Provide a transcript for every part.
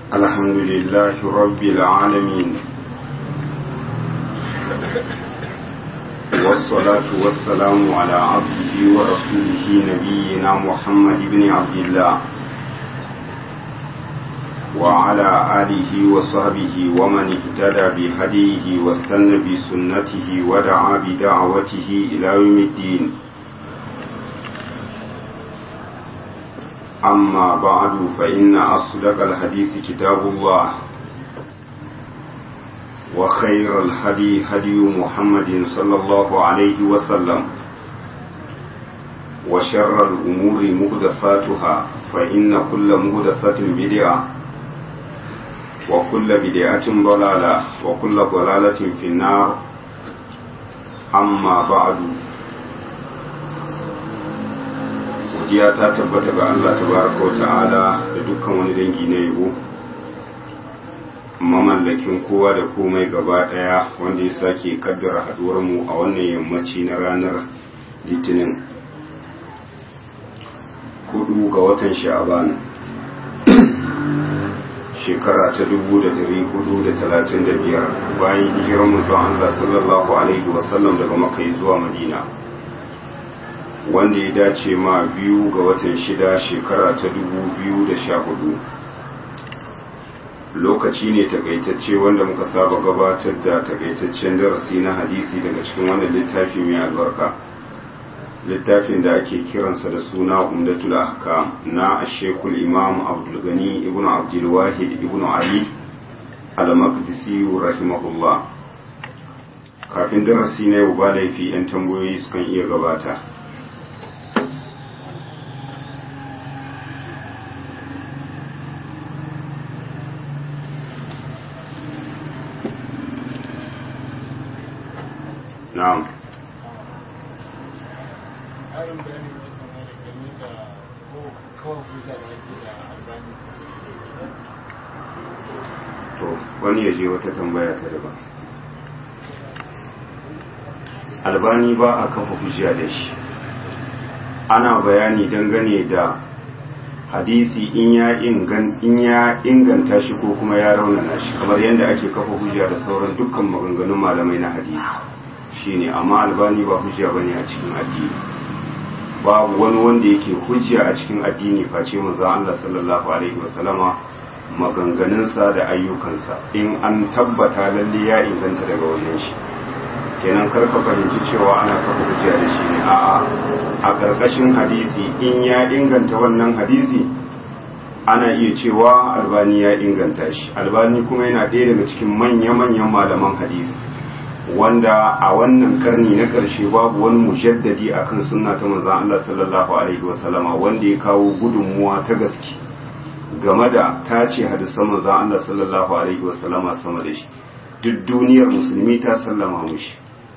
الحمد لله رب العالمين والصلاة والسلام على عبده ورسوله نبينا محمد بن عبد الله وعلى آله وصحبه ومن اهتدى بهديه واستنى بسنته ودعا بدعوته إلى يوم الدين أما بعد فإن أصدق الحديث كتاب الله وخير الهدي هدي محمد صلى الله عليه وسلم وشر الأمور مهدفاتها فإن كل مهدفة بدعة وكل بدعة ضلالة وكل ضلالة في النار أما بعد godiya ta tabbata ga Allah tabaraka wa ta'ala da dukkan wani dangi na yabo mamallakin kowa da komai gaba daya wanda ya sake kaddara haduwar mu a wannan yammaci na ranar litinin hudu ga watan sha'aban shekara ta dubu da dari hudu da talatin da biyar bayan hijirar mutum Allah sallallahu alaihi wasallam daga makai zuwa madina wanda ya dace ma biyu ga watan shida shekara ta dubu biyu da sha hudu lokaci ne takaitacce wanda muka saba gabatar da takaitaccen darasi na hadisi daga cikin wannan littafi mai albarka littafin da ake kiransa da suna umdatul ahkam na shekul imam abdulgani ibn abdulwahid ibn ali al-maqdisi rahimahullah kafin darasi na yau ba laifi 'yan tambayoyi sukan iya gabata na'am to wani ya je wata tambaya ta daban albani ba a kafa hujja da shi ana bayani dangane da hadisi in ya inganta shi ko kuma ya raunana shi kamar yadda ake kafa hujja da sauran dukkan maganganun malamai na hadisi shine amma albani ba hujja bane a cikin addini babu wani wanda yake hujja a cikin addini face manzo Allah sallallahu alaihi wasallama maganganunsa da ayyukansa in an tabbata lalle ya inganta daga wajen shi kenan karka fahimci cewa ana kafa hujja da shi ne a'a a ƙarƙashin hadisi in ya inganta wannan hadisi ana iya cewa albani ya inganta shi albani kuma yana ɗaya daga cikin manya-manyan malaman hadisi wanda a wannan karni na ƙarshe babu wani mujaddadi akan sunna ta manzon Allah sallallahu alaihi wasallama wanda ya kawo gudunmuwa ta gaske game da tace hadisan manzon Allah sallallahu alaihi wasallama sama da shi duk duniyar musulmi ta sallama mushi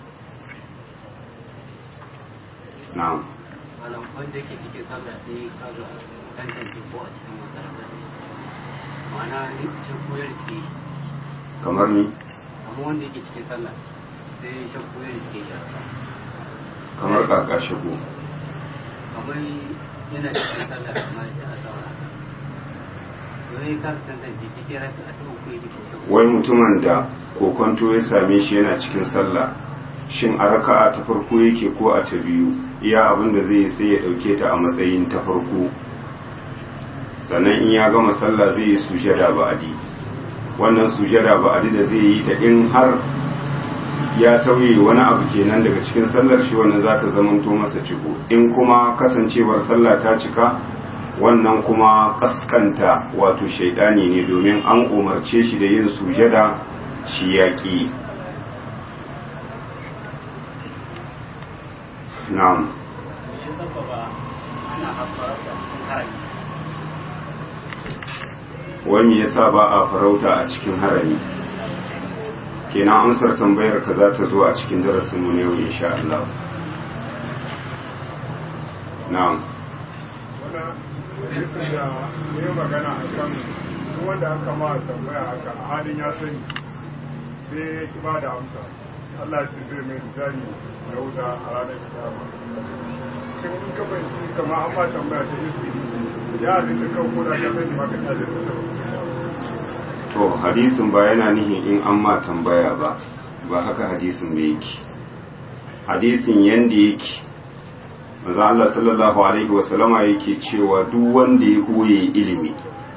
na'am malam wanda yake cikin sallah sai ka ga tantance ko a cikin makaranta ma'ana ni shi koyar suke yi kamar ni amma wanda yake cikin sallah sai shi koyar suke yi kamar kaka shigo kamar yana cikin sallah amma da a saura wai ka tantance cikin raka a tuba ko yake ko wai mutumin da kokonto ya same shi yana cikin sallah shin a raka'a ta farko yake ko a ta biyu iya abin da zai yi sai ya dauke ta a matsayin ta farko sannan in ya gama sallah zai yi sujada ba'adi wannan sujada ba'adi da zai yi ta in har ya tauye wani abu kenan daga cikin sallar shi wannan za ta zamanto masa ciko in kuma kasancewar sallah ta cika wannan kuma kaskanta wato shaidani ne domin an umarce shi da yin sujada shi yaƙi na'am wani yasa ba a farauta a cikin harami kenan amsar tambayar ka za ta zo a cikin darasinmu ne yau insha Allah na'am ne magana a kan wanda aka ma tambaya haka a halin ya sani sai ba da amsa Allah ce zai mai jari da wuta a ranar kiyama shin in ka fahimci kamar an ma tambaya ta iski ya halitta kan koda ka sani ma ka tsaye da to hadisin ba yana nihin in an ma tambaya ba ba haka hadisin da yake hadisin yanda yake maza Allah sallallahu alaihi wasallama yake cewa duk wanda ya koye ilimi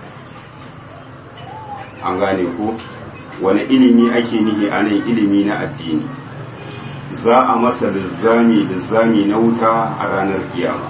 an gane ko wani ilimi ake nihi a nan ilimi na addini za a masa lizzami lizzami na wuta a ranar kiyama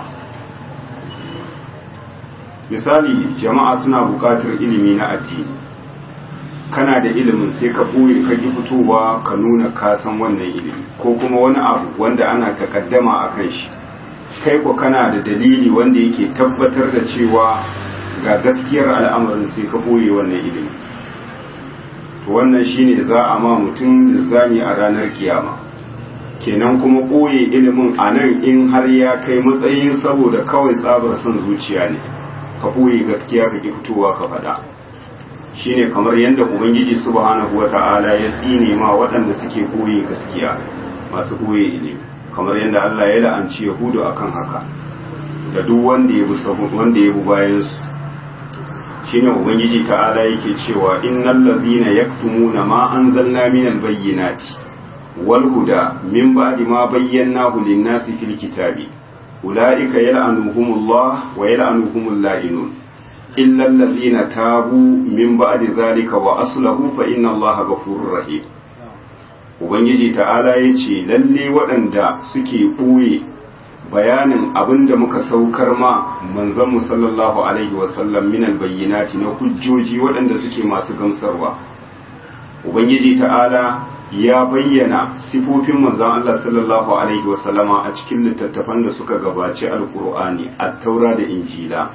misali jama'a suna buƙatar ilimi na addini kana da ilimin sai ka ɓoye ka ki fitowa ka nuna kasan wannan ilimi ko kuma wani abu wanda ana takaddama a kan shi kai ko kana da dalili wanda yake tabbatar da cewa ga gaskiyar al'amarin sai ka ɓoye wannan ilimi to wannan shine za a ma mutum lizzami a ranar kiyama kenan kuma ɓoye ilimin a nan in har ya kai matsayin saboda kawai tsabar son zuciya ne ka ɓoye gaskiya ka ki fitowa ka faɗa shine kamar yadda ubangiji subhanahu wata'ala ya tsine ma waɗanda suke ɓoye gaskiya masu ɓoye ilimi kamar yadda Allah ya la'anci yahudu akan haka da duk wanda ya bi wanda ya bi bayan su shine ubangiji ta'ala yake cewa innal ladhina yaktumuna ma anzalna minal bayyinati wal huda min ba'di ma bayyanahu lin-nasi fil kitabi ulaika yal'anuhumullah wa yal'anuhumul la'inun illa alladhina tabu min ba'di dhalika wa aslahu fa inna allaha ghafurur rahim ubangiji ta'ala yace lalle waɗanda suke ɓoye bayanin abin da muka saukar ma manzanmu sallallahu alaihi wasallam minal bayyinati na hujjoji waɗanda suke masu gamsarwa ubangiji ta'ala ya bayyana sifofin manzan Allah sallallahu alaihi wasallama a cikin littattafan da suka gabaci alkur'ani at-taura da injila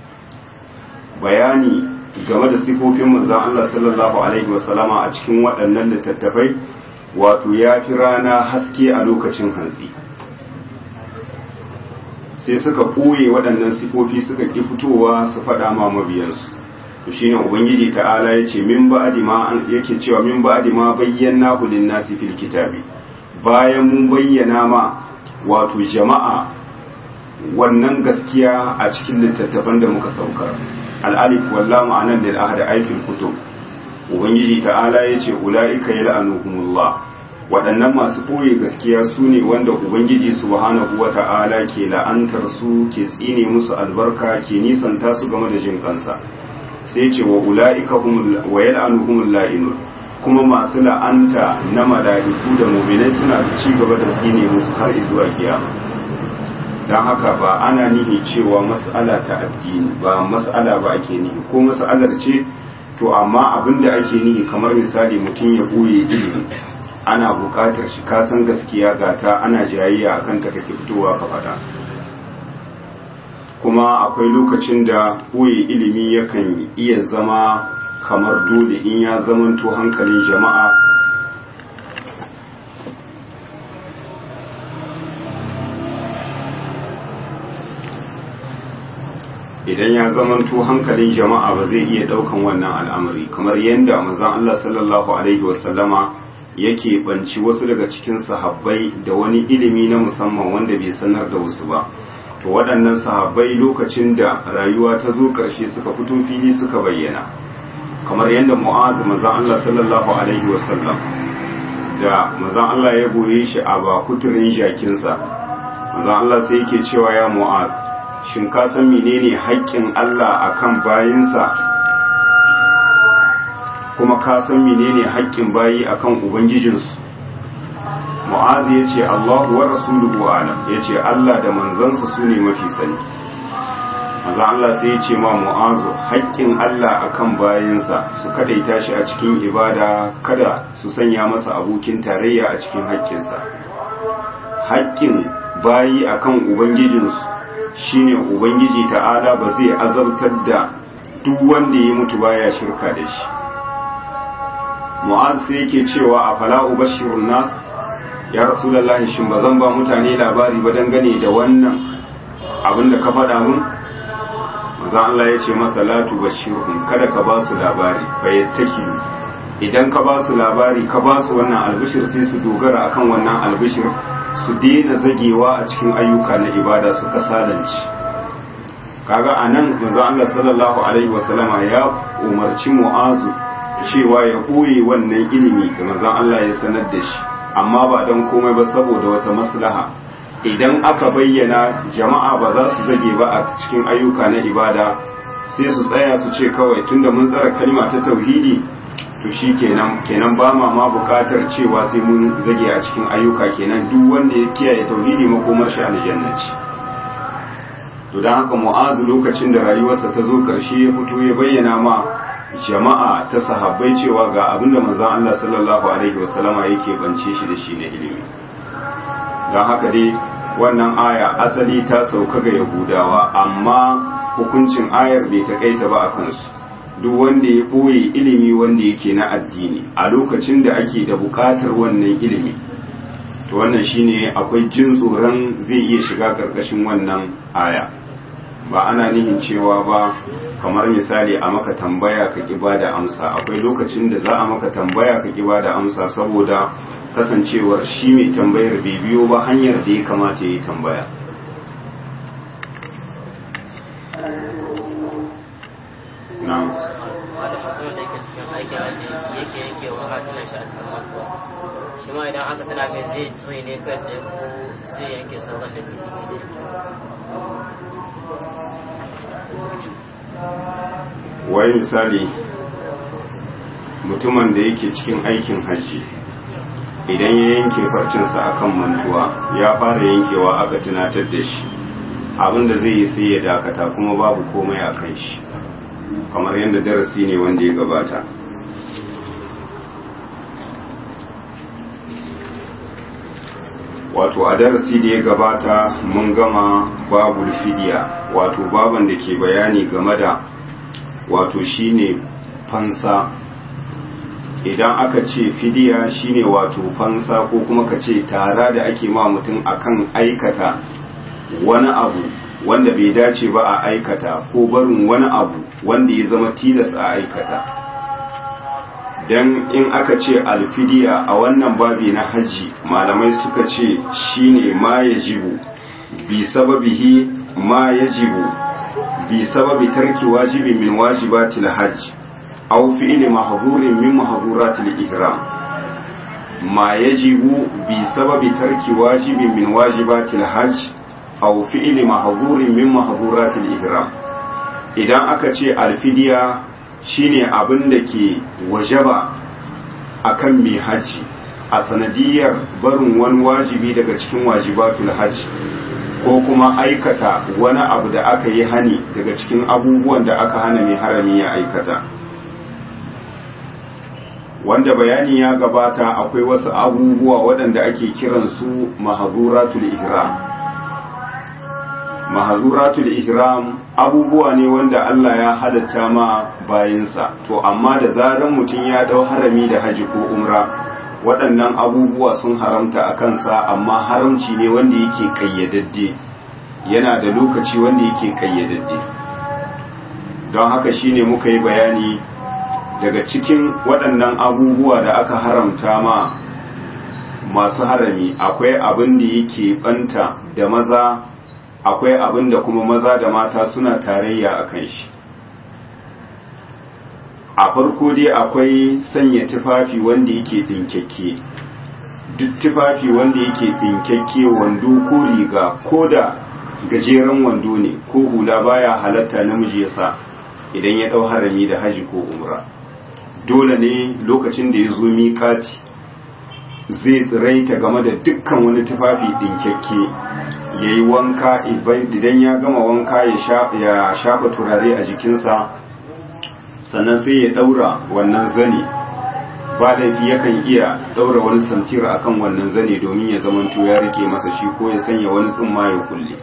bayani game da sifofin manzan Allah sallallahu alaihi wasallama a cikin waɗannan littattafai wato ya fi rana haske a lokacin hantsi sai suka ɓoye waɗannan sifofi suka ƙi fitowa su faɗa ma mabiyansu to shine ubangiji ta'ala ya ce min ba'di ma an yake cewa min ba'di ma bayyana lin nasi fil kitabi bayan mun bayyana ma wato jama'a wannan gaskiya a cikin littattafan da muka saukar al-alif wallahu anan lil ahad ayatul kutub ubangiji ta'ala ya ce ulaika yal'anuhumullah waɗannan masu ɓoye gaskiya su ne wanda ubangiji subhanahu wa ta'ala ke la'antar su ke tsine musu albarka ke nisanta su game da jin kansa sai ce wa ula'ika wa yal'anuhumul la'inun kuma masu la'anta na mala'iku da mu'minai suna ci gaba da tsine musu har zuwa kiyama dan haka ba ana nihi cewa mas'ala ta addini ba mas'ala ba ake nihi ko mas'alar ce to amma abinda ake nihi kamar misali mutum ya ɓoye ilimi ana buƙatar shi kasan gaskiya gata ana jayayya akan ta kake fitowa ka faɗa kuma akwai lokacin da ɓoye ilimi yakan iya zama kamar dole in ya zamanto hankalin jama'a idan ya zamanto hankalin jama'a ba zai iya ɗaukan wannan al'amari kamar yadda manzon Allah sallallahu alaihi wasallama yake banci wasu daga cikin sahabbai da wani ilimi na musamman wanda bai sanar da wasu ba to waɗannan sahabbai lokacin da rayuwa ta zo ƙarshe suka fito fili suka bayyana kamar yadda mu'az manzon Allah sallallahu alaihi wasallam da manzon Allah ya goye shi a bakuturin jakinsa manzon Allah sai yake cewa ya mu'az shin ka san menene haƙƙin Allah akan bayinsa kuma ka san menene haƙƙin bayi akan ubangijinsu mu'azi ya ce allahu wa rasuluhu alam ya ce allah da manzansa su ne mafi sani maza allah sai ya ce ma mu'azu haƙƙin allah akan bayansa su kadaita shi a cikin ibada kada su sanya masa abokin tarayya a cikin haƙƙinsa haƙƙin bayi akan ubangijinsu shine ubangiji ta'ala ba zai azabtar da duk wanda ya mutu baya shirka da shi mu'az sai yake cewa a fala ubashirun nas ya rasulullahi shin ba zan ba mutane labari ba dangane da wannan abin da ka faɗa mun manzo Allah ya ce masa la tubashirhum kada ka ba su labari fa yattakilu idan ka ba su labari ka ba su wannan albishir sai su dogara akan wannan albishir su daina zagewa a cikin ayyuka na ibada su kasalanci kaga anan manzo Allah sallallahu alaihi wasallama ya umarci mu'azu cewa ya ɓoye wannan ilimi da manzon Allah ya sanar da shi amma ba don komai ba saboda wata maslaha idan aka bayyana jama'a ba za su zage ba a cikin ayyuka na ibada sai su tsaya su ce kawai tunda mun tsara kalma ta tauhidi to shi kenan kenan ba ma ma bukatar cewa sai mun zage a cikin ayyuka kenan duk wanda ya kiyaye tauhidi makomar shi aljanna ce to dan haka mu'azu lokacin da rayuwarsa ta zo karshe ya fito ya bayyana ma jama'a ta sahabbai cewa ga abinda manzon Allah sallallahu alaihi wasallama yake bance shi da shi na ilimi dan haka dai wannan aya asali ta sauka ga yahudawa amma hukuncin ayar bai takaita ba a kansu duk wanda ya ɓoye ilimi wanda yake na addini a lokacin da ake da buƙatar wannan ilimi to wannan shine akwai jin tsoron zai iya shiga ƙarƙashin wannan aya ba ana nihin cewa ba kamar misali a maka tambaya ka ƙi ba da amsa akwai lokacin da za a maka tambaya ka ƙi ba da amsa saboda kasancewar shi mai tambayar bai biyo ba hanyar da ya kamata ya yi tambaya na'am wanda mutumin da yake cikin aikin aji yake yanke wa hatunan shi a cikin mantuwa shi ma idan aka tana mai zai tsoye ne kai tsaye ko zai yanke sauran da biyu wai misali mutumin da yake cikin aikin hajji idan ya yanke farcinsa akan mantuwa ya fara yankewa aka tunatar da shi abinda zai yi sai ya dakata kuma babu komai a kan shi kamar yadda darasi ne wanda ya gabata wato a darasi da ya gabata mun gama babul fidiya wato baban da ke bayani game da wato shine fansa idan aka ce fidiya shine wato fansa ko kuma ka ce tara da ake ma mutum akan aikata wani abu wanda bai dace ba a aikata ko barin wani abu wanda ya zama tilas a aikata don in aka ce alfidiya a wannan babi na hajji malamai suka ce shine ma ya jibu bi sababihi ma ya jibu bi sababi tarki wajibi min wajibatil hajj aw fi'li mahdhurin min mahdhuratil ihram ma yajibu bi sababi tarki wajibi min wajibatil hajj aw fi'li mahdhurin min mahdhuratil ihram idan aka ce alfidiya shine abin da ke wajaba akan mai haji a sanadiyar barin wani wajibi daga cikin wajibatul hajji ko kuma aikata wani abu da aka yi hani daga cikin abubuwan da aka hana mai harami ya aikata wanda bayani ya gabata akwai wasu abubuwa waɗanda ake kiransu mahazuratul ihram mahazuratul ihram abubuwa ne wanda Allah ya halatta ma bayinsa to amma da zaran mutum ya dau harami da haji ko umra waɗannan abubuwa sun haramta a kansa amma haramci ne wanda yake kayyadadde yana da lokaci wanda yake kayyadadde don haka shine muka yi bayani daga cikin waɗannan abubuwa da aka haramta ma masu harami akwai abin da yake banta da maza akwai abin da kuma maza da mata suna tarayya a kan shi a farko dai akwai sanya tufafi wanda yake ɗinkakke duk tufafi wanda yake ɗinkakke wando ko riga ko da gajeren wando ne ko hula baya halatta namiji ya sa idan ya ɗau harami da haji ko umra dole ne lokacin da ya zo miƙati zai tsiraita game da dukkan wani tufafi ɗinkakke ya yi wanka idan ya gama wanka ya shafa turare a jikinsa sannan sai ya daura wannan zane ba laifi yakan iya daura wani samtira akan wannan zane domin ya zamanto ya rike masa shi ko ya sanya wani tsumma ya kulle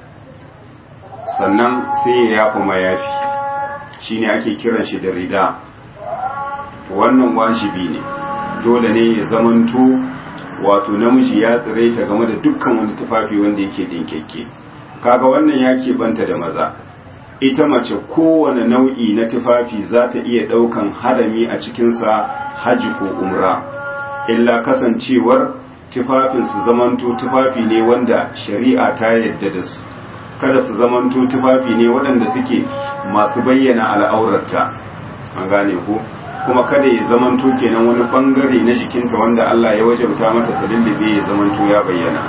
sannan sai ya yafa mayafi shine ake kiran shi da rida wannan wajibi ne dole ne ya zamanto wato namiji ya tsiraita game da dukkan wani tufafi wanda yake dinkekke kaga wannan ya keɓanta da maza ita mace kowane nau'i na tufafi za ta iya ɗaukan harami a cikinsa haji ko umra illa kasancewar tufafin su zamanto tufafi ne wanda shari'a ta yadda da su kada su zamanto tufafi ne waɗanda suke masu bayyana al'aurarta an gane ko kuma kada ya zamanto kenan wani bangare na jikinta wanda Allah ya wajabta mata ta lullube ya zamanto ya bayyana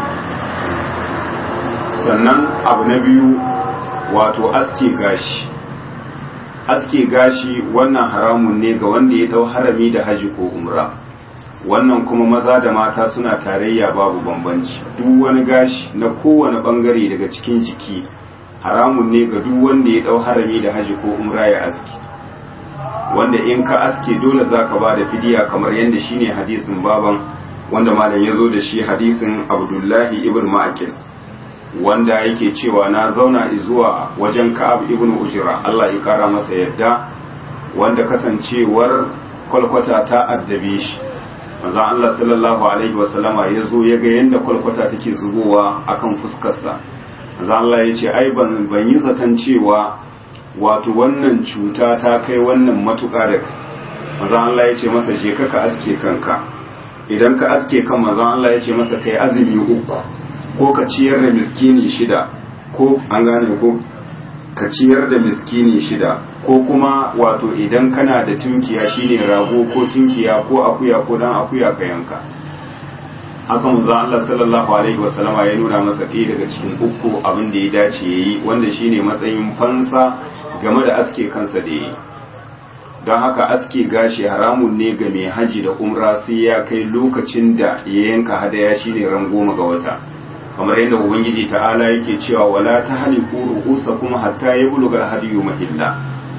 sannan abu na biyu wato aske gashi aske gashi wannan haramun ne ga wanda ya dau harami da haji ko umra wannan kuma maza da mata suna tarayya babu bambanci duk wani gashi na kowane bangare daga cikin jiki haramun ne ga duk wanda ya dau harami da haji ko umra ya aske wanda in ka aske dole zaka ba da fidiya kamar yadda shine hadisin baban wanda malam ya zo da shi hadisin abdullahi ibn ma'akil wanda yake cewa na zauna zuwa wajen ka'ab ibn ujra Allah ya kara masa yadda wanda kasancewar kwalkwata ta addabe shi manzon Allah sallallahu alaihi wasallama ya zo ya ga yadda kwalkwata take zubowa akan fuskarsa manzon Allah ya ce ai ban ban yi zaton cewa wato wannan cuta ta kai wannan matuƙa da kai manzon Allah ya ce masa je ka ka aske kanka idan ka aske kan manzon Allah ya ce masa kai azumi uku ko ka ciyar da miskini shida ko an gane ko ka ciyar da miskini shida ko kuma wato idan kana da tunkiya shine rago ko tunkiya ko akuya ko dan akuya ka yanka haka manzo Allah sallallahu alaihi wasallama ya nuna masa ɗaya daga cikin uku abin da ya dace yayi wanda shine matsayin fansa game da aske kansa da yayi don haka aske gashi haramun ne ga mai haji da umra sai ya kai lokacin da ya yanka hadaya shine ran goma ga wata kamar yadda ubangiji ta'ala yake cewa wala ta haliku ru'usakum hatta yabluga al-hadiyu mahilla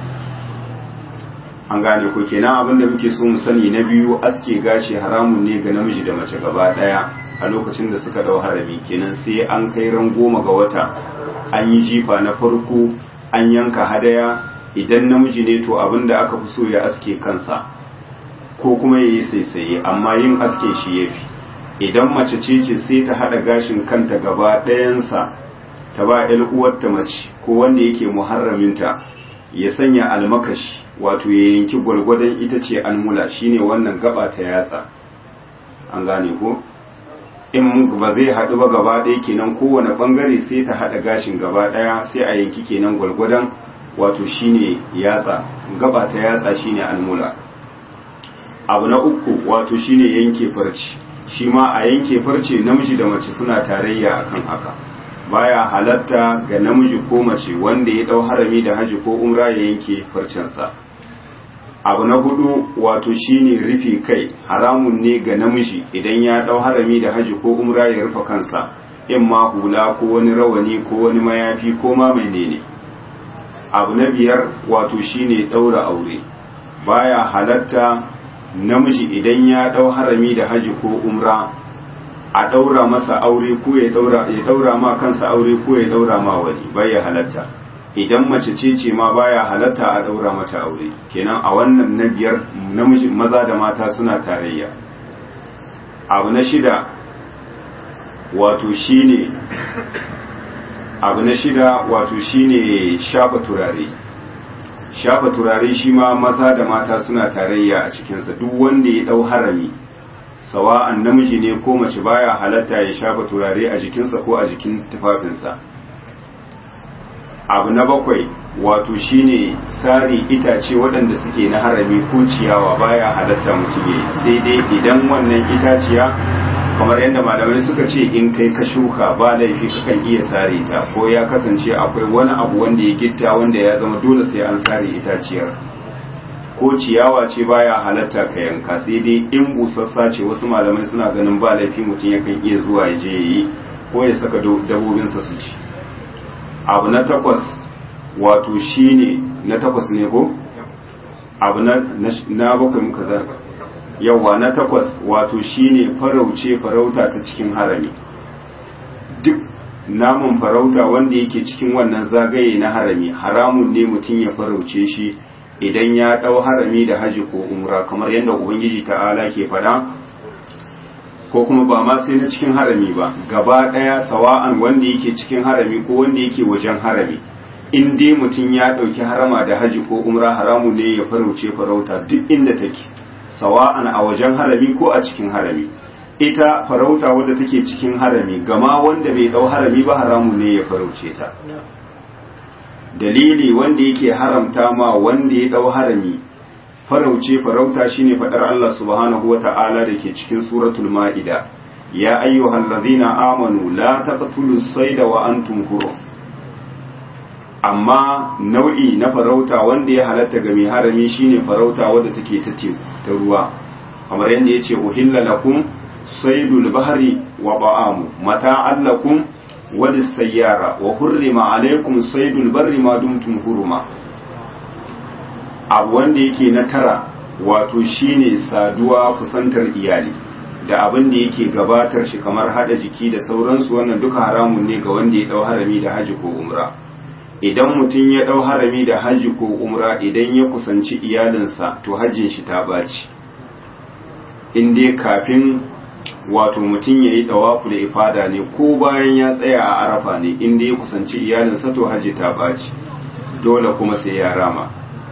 an gane ko kenan abin da muke so mu sani na biyu aske gashi haramun ne ga namiji da mace gaba daya a lokacin da suka dau harami kenan sai an kai ran goma ga wata an yi jifa na farko an yanka hadaya idan namiji ne to abin da aka fi so ya aske kansa ko kuma ya yi saisaye amma yin aske shi ya fi idan mace ce ce sai ta haɗa gashin kanta gaba ɗayansa ta ba ‘yar uwarta mace ko wanda yake muharraminta ya sanya almakashi wato ya yanki gwargwadon ita ce almula shine wannan gaba ta yatsa an gane ko in ba zai haɗu ba gaba ɗaya kenan kowane ɓangare sai ta haɗa gashin gaba ɗaya sai a yanki kenan gwargwadon wato shine yatsa gaba ta yatsa shine almula abu na uku wato shine yanke farci shi ma a yanke farce namiji da mace suna tarayya akan haka baya halatta ga namiji ko mace wanda ya dau harami da haji ko umra ya yanke farcensa abu na hudu wato shine rufe kai haramun ne ga namiji idan ya dau harami da haji ko umra ya rufe kansa in ma hula ko wani rawani ko wani mayafi ko ma menene abu na biyar wato shine daura aure baya halatta namiji idan ya dau harami da haji ko umra a daura masa aure ko ya daura ya daura ma kansa aure ko ya daura ma wani baya halatta idan mace ce ce ma baya halatta a daura mata aure kenan a wannan na biyar namiji maza da mata suna tarayya abu na shida wato shine abu na shida wato shine shafa turare shafa turare shi ma maza da mata suna tarayya a cikinsa duk wanda ya dau harami sawa'an namiji ne ko mace baya halatta ya shafa turare a jikinsa ko a jikin tufafinsa abu na bakwai wato shine sari itace waɗanda suke na harami ko ciyawa baya halatta mutum ya sai dai idan wannan itaciya kamar yadda malamai suka ce in kai ka shuka ba laifi kakan iya sare ta ko ya kasance akwai wani abu wanda ya gitta wanda ya zama dole sai an sare itaciyar ko ciyawa ce baya halatta ka yanka sai dai in busassa ce wasu malamai suna ganin ba laifi mutum yakan iya zuwa ya je yi ko ya saka dabobinsa su ci abu na takwas wato shine na takwas ne ko abu na na bakwai muka za yawa na takwas wato shine farauce farauta ta cikin harami duk namun farauta wanda yake cikin wannan zagaye na harami haramun ne mutum ya farauce shi idan ya ɗau harami da haji ko umra kamar yadda ubangiji ta'ala ke faɗa ko kuma ba ma sai na cikin harami ba gaba ɗaya sawa'an wanda yake cikin harami ko wanda yake wajen harami in dai mutum ya ɗauki harama da haji ko umra haramu ne ya farauce farauta duk inda take sawa'an a wajen harami ko a cikin harami ita farauta wadda take cikin harami gama wanda bai ɗau harami ba haramu ne ya farauce ta dalili wanda yake haramta ma wanda ya ɗau harami farauce farauta shine fadar Allah subhanahu wata'ala da ke cikin suratul ma'ida ya ayyuhal ladhina amanu la taqtulus sayda wa antum hurum amma nau'i na farauta wanda ya halatta ga mai harami shine farauta wadda take ta teku ta ruwa kamar yadda yace uhilla lakum saydul bahri wa ba'amu mata'an lakum wa sayyara wa hurrima alaykum saydul barri ma dumtum huruma abu wanda yake na tara wato shine saduwa kusantar iyali da abin da yake gabatar shi kamar hada jiki da sauransu wannan duka haramun ne ga wanda ya dau harami da haji ko umra idan mutum ya dau harami da haji ko umra idan ya kusanci iyalinsa to hajjin shi ta baci in dai kafin wato mutum ya yi dawafu da ifada ne ko bayan ya tsaya a arafa ne in dai ya kusanci iyalinsa to haji ta baci dole kuma sai ya rama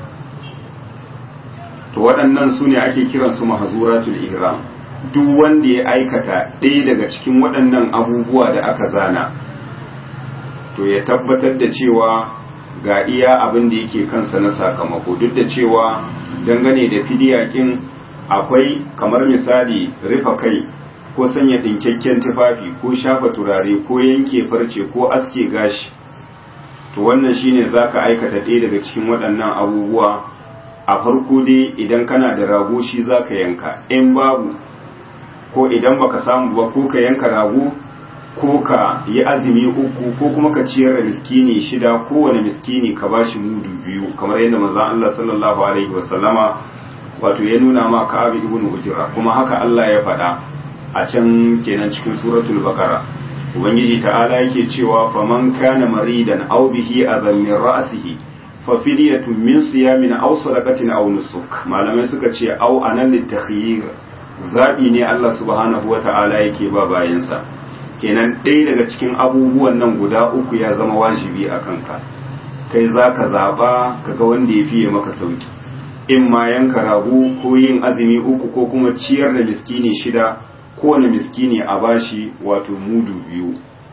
to waɗannan su ne ake kiransu mahazuratul ihram duk wanda ya aikata ɗaya daga cikin waɗannan abubuwa da aka zana to ya tabbatar da cewa ga iya abin da yake kansa na sakamako duk da cewa dangane da fidiyakin akwai kamar misali rufa kai ko sanya ɗinkakken tufafi ko shafa turare ko yanke farce ko aske gashi to wannan shine zaka aikata ɗaya daga cikin waɗannan abubuwa a farko dai idan kana da rago shi za ka yanka in babu ko idan baka samu ba ko ka yanka rago ko ka yi azumi uku ko kuma ka ciyar da miskini shida kowane miskini ka ba shi mudu biyu kamar yadda manzon Allah sallallahu alaihi wasallama wato ya nuna ma Ka'ab ibn Ujra kuma haka Allah ya faɗa a can kenan cikin suratul baqara ubangiji ta'ala yake cewa faman kana maridan aw bihi adhan min ra'sihi fafidiyatun min siyamin aw sadaqatin aw nusuk malamai suka ce aw anan litakhyir zabi ne Allah subhanahu wata'ala yake ba bayansa kenan ɗaya daga cikin abubuwan nan guda uku ya zama wajibi a kanka kai zaka zaba kaga wanda ya fiye maka sauki in ma yanka rago ko yin azumi uku ko kuma ciyar da miskini shida kowane miskini a bashi wato mudu biyu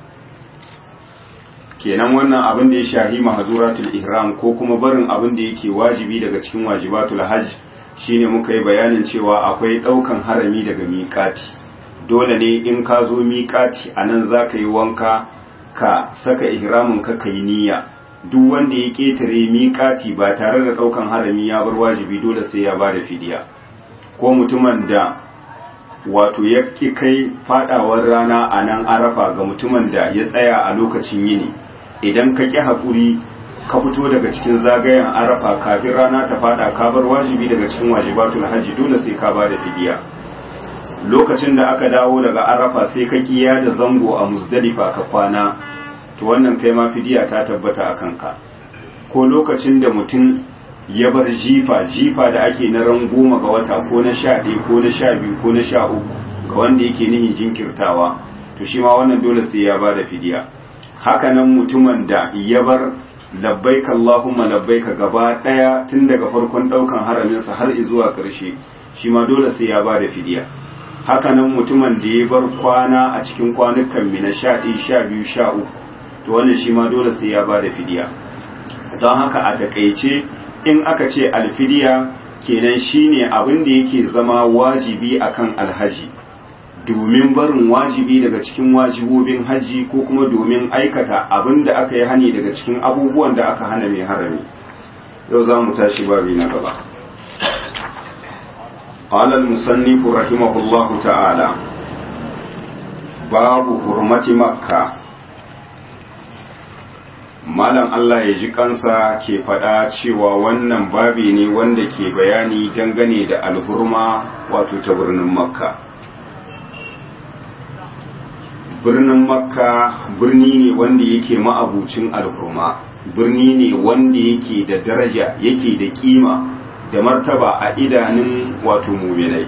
kenan wannan abin da ya shahi mahazuratul ihram ko kuma barin abin da yake wajibi daga cikin wajibatul hajj shine muka yi bayanin cewa akwai daukan harami daga miƙati dole ne in ka zo miƙati anan zaka yi wanka ka saka ihramin ka kai niyya duk wanda ya ketare miƙati ba tare da daukan harami ya bar wajibi dole sai ya bada fidiya ko mutumin da wato ya ki kai fadawar rana a nan arafa ga mutumin da ya tsaya a lokacin yini idan ka ƙi haƙuri ka fito daga cikin zagayen arafa kafin rana ta fada ka bar wajibi daga cikin wajibatul hajji dole sai ka bada fidiya lokacin da aka dawo daga arafa sai ka kiya da zango a muzdalifa ka kwana to wannan kai ma fidiya ta tabbata a kanka ko lokacin da mutum ya bar jifa jifa da ake na ran goma ga wata ko na sha ɗaya ko na sha biyu ko na sha uku ga wanda yake nihin jinkirtawa to shi ma wannan dole sai ya bada fidiya hakanan mutumin da ya bar labbaika Allahumma labbaika gaba daya tun daga farkon daukan haraminsa har zuwa ƙarshe shi ma dole sai ya bada fidiya hakanan mutumin da ya bar kwana a cikin kwanukan mina sha ɗaya sha biyu sha uku to wannan shi ma dole sai ya bada fidiya don haka a takaice in aka ce alfidiya kenan shine abin da yake zama wajibi akan alhaji domin barin wajibi daga cikin wajibobin hajji ko kuma domin aikata abin da aka yi hani daga cikin abubuwan da aka hana mai harami yau za mu tashi babi na gaba قال المصنف رحمه الله تعالى باب حرمة مكة malam Allah ya ji kansa ke faɗa cewa wannan babi ne wanda ke bayani dangane da alhurma wato ta birnin makka birnin makka birni ne wanda yake ma'abucin alhurma birni ne wanda yake da daraja yake da kima da martaba a idanun wato muminai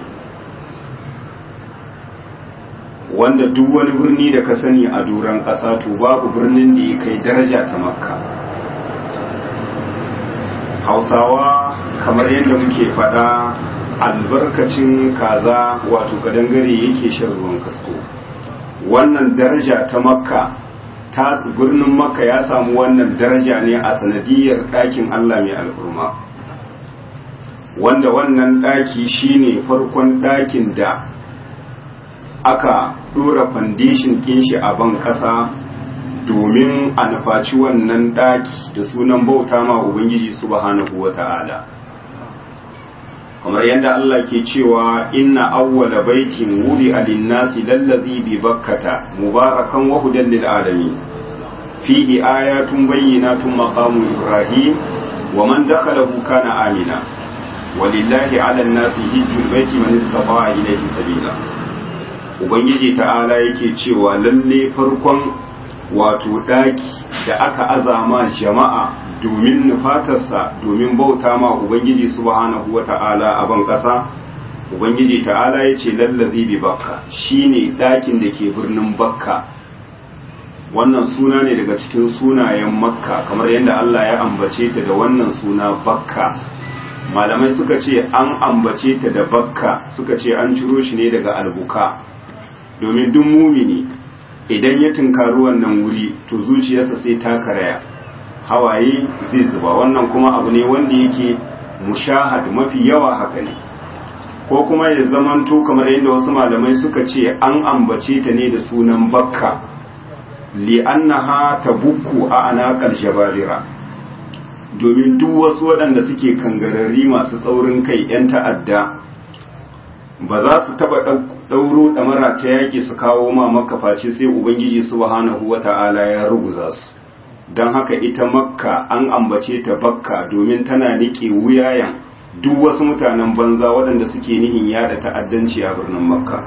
wanda duk wani birni da ka sani a doron ƙasa to babu birnin da ya kai daraja ta makka hausawa kamar yadda muke faɗa albarkacin kaza wato kadangare yake shan ruwan kasko wannan daraja ta makka ta birnin makka ya samu wannan daraja ne a sanadiyar ɗakin allah mai alfurma wanda wannan ɗaki shine farkon ɗakin da aka ɗora fandishin kinshi a ban ƙasa domin a nufaci wannan ɗaki da sunan bauta ma Ubangiji subhanahu wa ta'ala. kamar yadda Allah ke cewa inna awwala baitin wuri alinnasi lallazi bi bakkata mubarakan wa hudan lil alamin fihi ayatun bayyinatun maqamu ibrahim wa man dakhalahu kana amina walillahi ala nasi hijjul baiti man istata'a ilayhi sabila ubangiji ta'ala yake cewa lalle farkon wato daki da aka azama jama'a domin nufatarsa domin bauta ma ubangiji subhanahu wa ta'ala a ban ƙasa ubangiji ta'ala ya ce lallazi bi bakka shine ɗakin da ke birnin bakka wannan suna ne daga cikin sunayen makka kamar yadda Allah ya ambace ta da wannan suna bakka malamai suka ce an ambace ta da bakka suka ce an ciro shi ne daga albuka domin duk mumini idan ya tunkari wannan wuri to zuciyarsa sai ta karaya hawaye zai zuba wannan kuma abu ne wanda yake mushahad mafi yawa haka ne ko kuma ya zamanto kamar yadda wasu malamai suka ce an ambace ta ne da sunan bakka li'annaha tabukku a anaqal jabalira domin duk wasu waɗanda suke kangarari masu tsaurin kai 'yan ta'adda ba za su taba ɗauro ɗamara ta yaƙi su kawo ma makafaci sai ubangiji subhanahu wata'ala ya ruguza su don haka ita makka an ambace ta bakka domin tana niƙe wuyayen duk wasu mutanen banza waɗanda suke nihin yada ta'addanci a birnin makka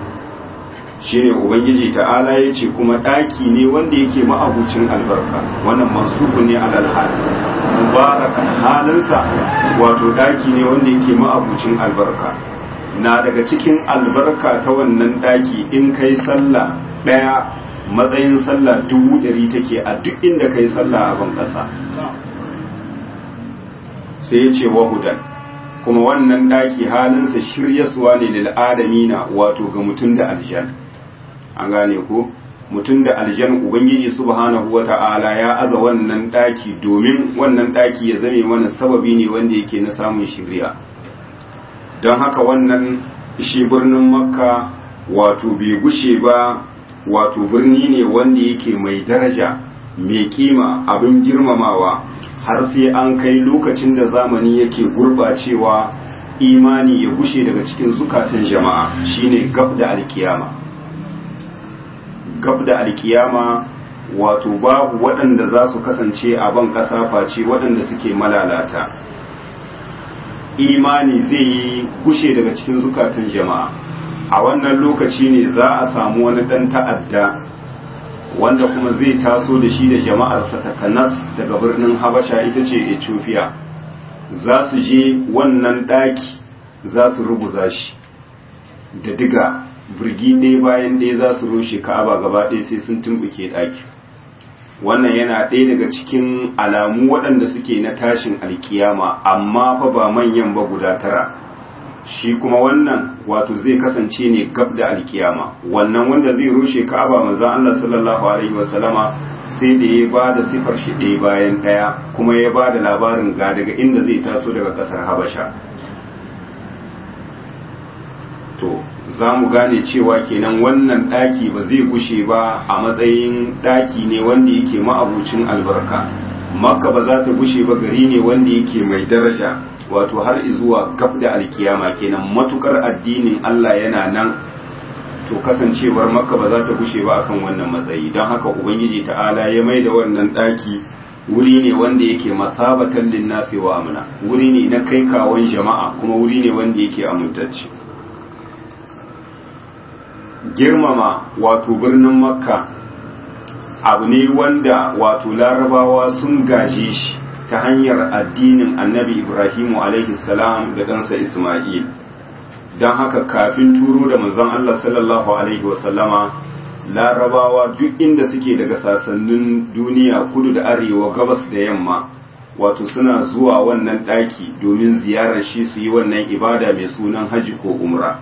shine ubangiji ta'ala ya ce kuma ɗaki ne wanda yake ma'abucin albarka wannan mansubu ne alal hal mubarakan halinsa wato ɗaki ne wanda yake ma'abucin albarka na daga cikin albarka ta wannan ɗaki in kai sallah ɗaya matsayin sallah dubu ɗari take a duk inda kai sallah a ban ƙasa sai ya ce wahudan kuma wannan ɗaki halinsa shiryaswa ne lil adamina wato ga mutum da aljan an gane ko mutum da aljan ubangiji subhanahu wata'ala ya aza wannan ɗaki domin wannan ɗaki ya zame mana sababi ne wanda yake na samun shirya don haka wannan shi birnin makka wato bai gushe ba wato birni ne wanda yake mai daraja mai kima abin girmamawa har sai an kai lokacin da zamani yake gurbacewa imani ya gushe daga cikin zukatan jama'a shine gab da alkiyama gab da alkiyama wato babu waɗanda za su kasance a ban ƙasa face waɗanda suke malalata imani zai yi gushe daga cikin zukatan jama'a a wannan lokaci ne za a samu wani ɗan ta'adda wanda kuma zai taso da shi da jama'arsa takanas daga birnin habasha ita ce ethiopia za su je wannan ɗaki za su ruguza shi da diga birgi ɗaya bayan ɗaya za su rushe ka'aba gaba ɗaya sai sun tumbuke ɗaki wannan yana ɗaya daga cikin alamu waɗanda suke na tashin alkiyama amma fa ba manyan ba guda tara shi kuma wannan wato zai kasance ne gab da alkiyama wannan wanda zai rushe ka'aba manzo Allah sallallahu alaihi wasallama sai da ya ba da sifar shi ɗaya bayan ɗaya kuma ya ba da labarin ga daga inda zai taso daga ƙasar habasha to za mu gane cewa kenan wannan ɗaki ba zai gushe ba a matsayin ɗaki ne wanda yake ma'abucin albarka makka ba za ta gushe ba gari ne wanda yake mai daraja wato har zuwa gab da alkiyama kenan matukar addinin Allah yana nan to kasancewar makka ba za ta gushe ba akan wannan matsayi don haka ubangiji ta'ala ya mai da wannan ɗaki wuri ne wanda yake masabatan linnasi wa amna wuri ne na kai kawon jama'a kuma wuri ne wanda yake amintacce girmama wato birnin makka abu ne wanda wato larabawa sun gaje shi ta hanyar addinin annabi ibrahimu alaihi salam da ɗansa isma'il don haka kafin turo da manzon allah sallallahu alaihi wasallama larabawa duk inda suke daga sasannin duniya kudu da arewa gabas da yamma wato suna zuwa wannan ɗaki domin ziyarar shi su yi wannan ibada mai sunan haji ko umra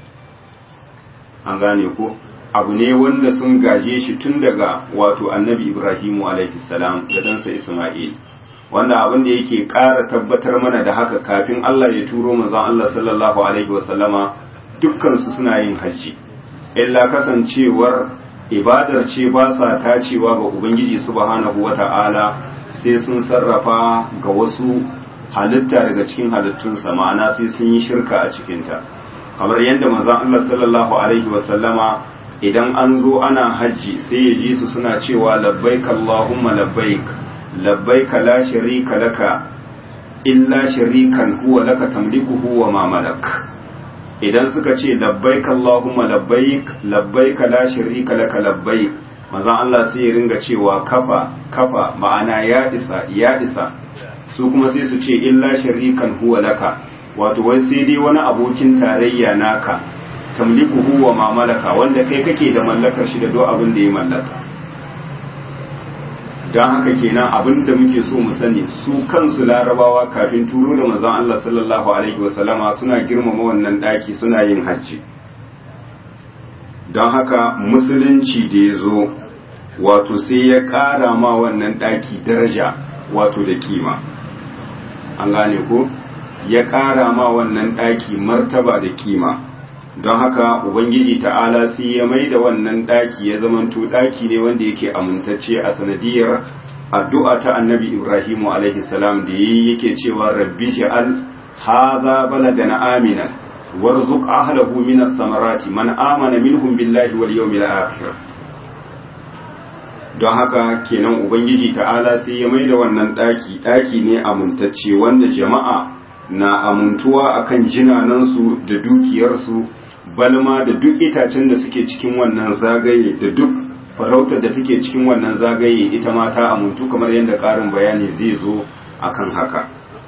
an gane ko abu ne wanda sun gaje shi tun daga wato annabi ibrahimu alaihi salam da ɗansa isma'il wanda abin da yake ƙara tabbatar mana da haka kafin Allah ya turo manzon Allah sallallahu alaihi wasallama dukkan su suna yin hajji illa kasancewar ibadar ce ba sa tacewa ga ubangiji subhanahu wata'ala sai sun sarrafa ga wasu halitta daga cikin halittunsa ma'ana sai sun yi shirka a cikinta kamar yadda manzon Allah sallallahu alaihi wasallama idan an zo ana hajji sai ya ji su suna cewa labbaik Allahumma labbaik labbaik la sharika laka illa sharikan huwa laka tamlikuhu wa ma malak idan suka ce labbaik Allahumma labbaik labbaik la sharika laka labbaik manzon Allah sai ya ringa cewa kafa kafa ma'ana ya isa ya isa su kuma sai su ce illa sharikan huwa laka wato wai sai dai wani abokin tarayya naka tamlikuhu wa ma malaka wanda kai kake da mallakar shi da do abin da ya mallaka don haka kenan abin da muke so mu sani su kansu larabawa kafin turo da manzon Allah sallallahu alaihi wasallama suna girmama wannan daki suna yin hajji don haka musulunci da ya zo wato sai ya ƙara ma wannan daki daraja wato da kima an gane ko ya ƙara ma wannan daki martaba da kima don haka ubangiji ta'ala sai ya mai da wannan daki ya zamanto daki ne wanda yake amintacce a sanadiyar addu'a ta annabi ibrahimu alaihi salam da yi yake cewa rabbi ja'al hadha baladana amina warzuq ahlahu min ath-thamarati man amana minhum billahi wal yawmil akhir don haka kenan ubangiji ta'ala sai ya mai da wannan daki daki ne amintacce wanda jama'a na amuntuwa akan jinanansu da dukiyarsu balma da duk itacen da suke cikin wannan zagaye da duk farautar da take cikin wannan zagaye ita ma ta amuntu kamar yadda ƙarin bayani zai zo akan haka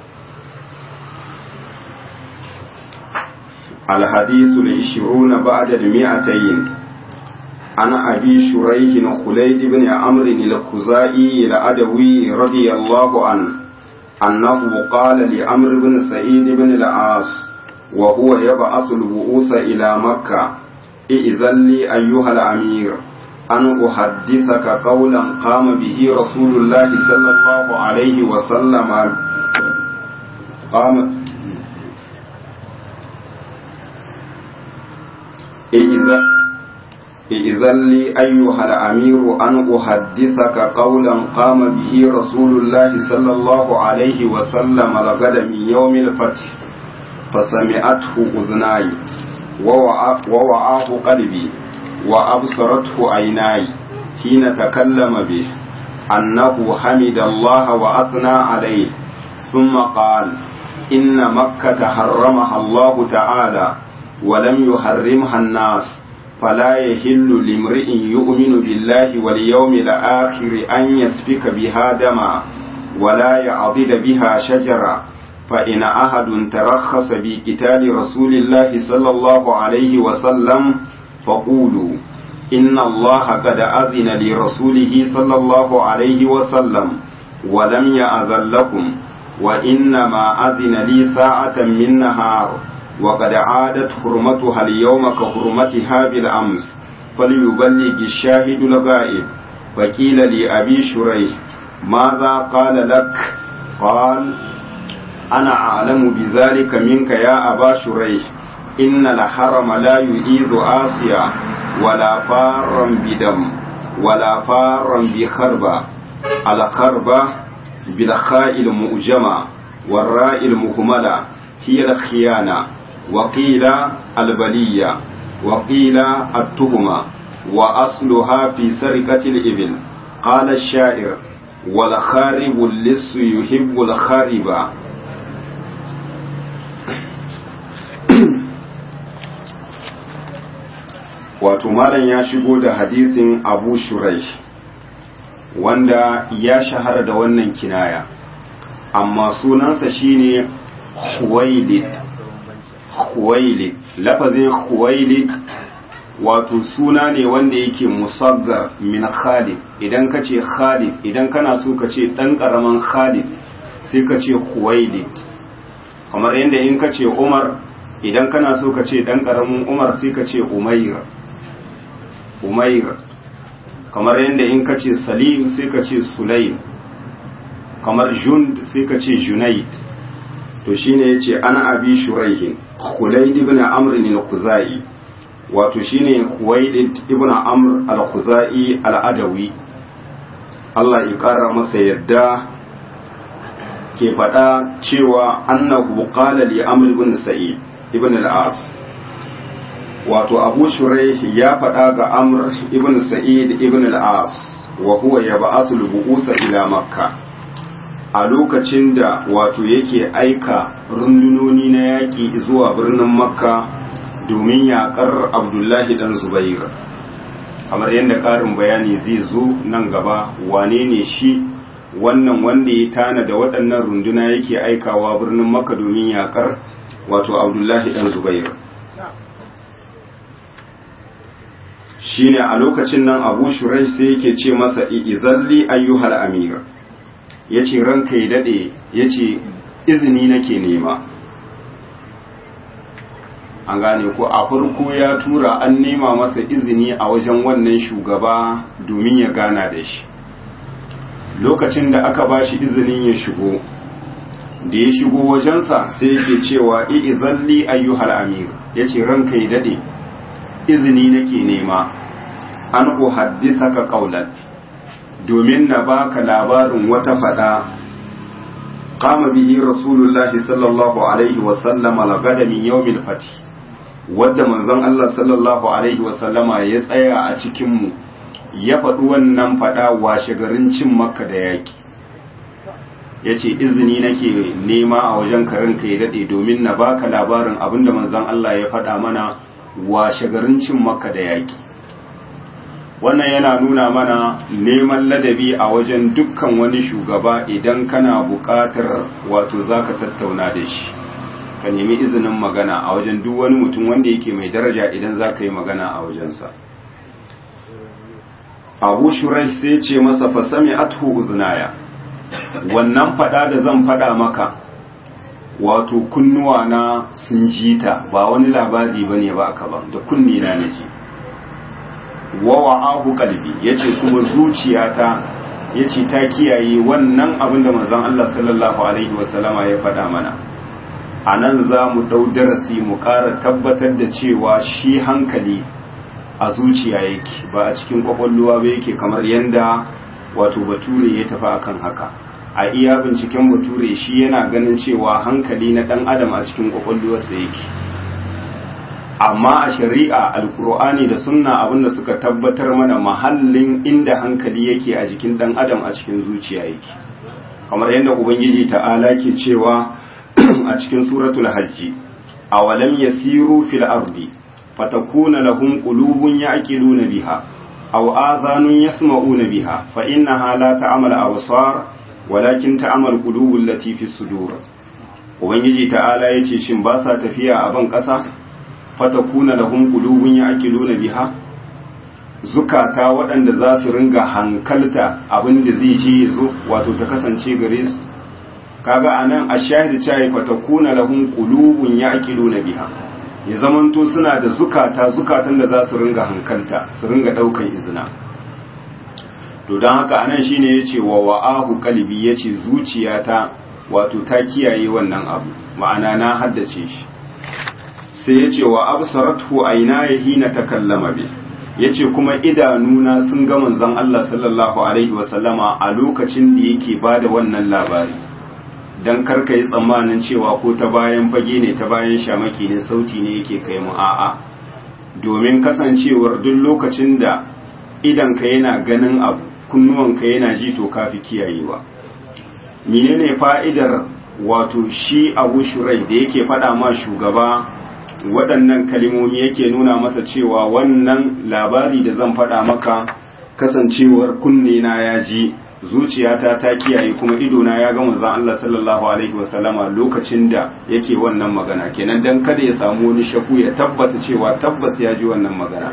الحديث العشرون بعد المئتين عن أبي شريح خليد بن عمرو الخزائي العدوي رضي الله عنه أنه قال لعمرو بن سعيد بن العاص وهو يبعث البعوث إلى مكة إذن لي أيها الأمير أن أحدثك قولا قام به رسول الله صلى الله عليه وسلم قام إذن لي أيها الأمير أن أحدثك قولا قام به رسول الله صلى الله عليه وسلم لغد من يوم الفتح فسمعته أذناي ووعاه قلبي وأبصرته عيناي حين تكلم به أنه حمد الله وأثنى عليه ثم قال إن مكة حرمها الله تعالى ولم يحرمها الناس فلا يحل لامرئ يؤمن بالله واليوم الآخر أن يسفك بها دما ولا يعضد بها شجرا فإن أحد ترخص بقتال رسول الله صلى الله عليه وسلم فقولوا إن الله قد أذن لرسوله صلى الله عليه وسلم ولم يأذن لكم وإنما أذن لي ساعة من نهار وقد عادت حرمتها اليوم كحرمتها بالأمس فليبلغ الشاهد الغائب فقيل لأبي شريح ماذا قال لك قال أنا أعلم بذلك منك يا أبا شريح إن الحرم لا يؤيد آسيا ولا فارا بدم ولا فارا بخربة الخربة بالخاء المؤجمة والراء المهملة هي الخيانة وقيل البلية وقيل التهمة وأصلها في سرقة الإبل قال الشاعر والخارب اللص يحب الخارب wato malam ya shigo da hadisin abu shuraish wanda ya shahara da wannan kinaya amma sunansa shine Khuwailid Khuwailid lafazin Khuwailid wato suna ne wanda yake musaggar min Khalid idan ka ce Khalid idan kana so ka ce dan karaman Khalid sai ka ce Khuwailid kamar yadda in ka ce Umar idan kana so ka ce dan karamin Umar sai ka ce Umayr Umayr kamar yadda in ka ce Salim sai ka ce Sulaim kamar jund sai ka ce junaid to shine yace ana abi shuraihin khulaid ibn amr al-khuzai wato shine khuwailid ibn amr al-khuzai al-adawi Allah ya kara masa yadda ke faɗa cewa annahu qala li amr ibn sa'id ibn al-as wato abu shuraih ya faɗa ga amr ibn sa'id ibn al-as wa huwa yab'athu al-bu'usa ila makka a lokacin da wato yake aika rundunoni na yaƙi zuwa birnin makka domin yaƙar abdullahi dan zubair kamar yadda ƙarin bayani zai zo nan gaba wane ne shi wannan wanda ya tana da waɗannan runduna yake aikawa birnin makka domin yaƙar wato abdullahi dan zubair shine a lokacin nan abu shurai sai yake ce masa izalli ayyuhal amir ya ce ranka ya daɗe ya ce izini nake nema an gane ko a farko ya tura an nema masa izini a wajen wannan shugaba domin ya gana da shi lokacin da aka ba shi izinin ya shigo da ya shigo wajensa sai yake cewa i'izalli ayyuhal amir ya ce ranka ya daɗe izini nake nema an uhaddithaka qawlan domin na baka labarin wata fada qama bihi rasulullahi sallallahu alaihi wa sallama lagada min yawmil fath wadda manzon Allah sallallahu alaihi wa sallama ya tsaya a cikin mu ya faɗi wannan fada washe garin cin makka da yaki yace izini nake nema a wajen karin kai dade domin na baka labarin abinda manzon Allah ya faɗa mana washe garin cin makka da yaki wannan yana nuna mana neman ladabi a wajen dukkan wani shugaba idan kana buƙatar wato zaka tattauna da shi ka nemi izinin magana a wajen duk wani mutum wanda yake mai daraja idan zaka yi magana a wajensa abu shurai sai ce masa fasami athu uznaya wannan fada da zan fada maka wato kunnuwa na sun jita ba wani labari bane ba aka ba da kunni na naji wa wa'ahu qalbi yace kuma zuciyata yace ta kiyaye wannan abin da manzon Allah sallallahu alaihi wasallama ya faɗa mana anan za mu dau darasi mu ƙara tabbatar da cewa shi hankali a zuciya yake ba a cikin kwakwalluwa ba yake kamar yanda wato bature ya tafi akan haka a iya binciken bature shi yana ganin cewa hankali na dan adam a cikin kwakwalluwarsa yake amma a shari'a alkur'ani da sunna abinda suka tabbatar mana mahallin inda hankali yake a jikin dan adam a cikin zuciya yake kamar yadda ubangiji ta'ala ke cewa a cikin suratul hajji awalam yasiru fil ardi fatakuna lahum qulubun ya'qiluna biha aw adhanun yasma'una biha fa innaha la ta'mal absar walakin ta'mal qulubul lati fi sudur ubangiji ta'ala yace shin ba sa tafiya a ban kasa fatakuna lahum qulubun ya'qiluna biha zukata waɗanda za su ringa hankalta abin da zai je zo wato ta kasance gare su kaga anan ashahid cewa fatakuna lahum qulubun ya'qiluna biha ya zamanto suna da zukata zukatan da za su ringa hankalta su ringa daukan izina to don haka anan shine yace wa wa'ahu qalbi yace zuciyata wato ta kiyaye wannan abu ma'ana na haddace shi sai yace wa absaratu aina hina takallama bi yace kuma idanuna sun ga manzon Allah sallallahu alaihi wasallama a lokacin da yake bada wannan labari dan karka yi tsammanin cewa ko ta bayan fage ne ta bayan shamaki ne sauti ne yake kai mu a'a domin kasancewar duk lokacin da idanka yana ganin abu kunnuwanka yana ji to kafi kiyayewa menene fa'idar wato shi abu shurai da yake faɗa ma shugaba waɗannan kalimomi yake nuna masa cewa wannan labari da zan faɗa maka kasancewar kunne na ya ji zuciyata ta kiyaye kuma idona ya ga manzon Allah sallallahu alaihi wasallama lokacin da yake wannan magana kenan dan kada ya samu wani shaku ya tabbata cewa tabbas ya ji wannan magana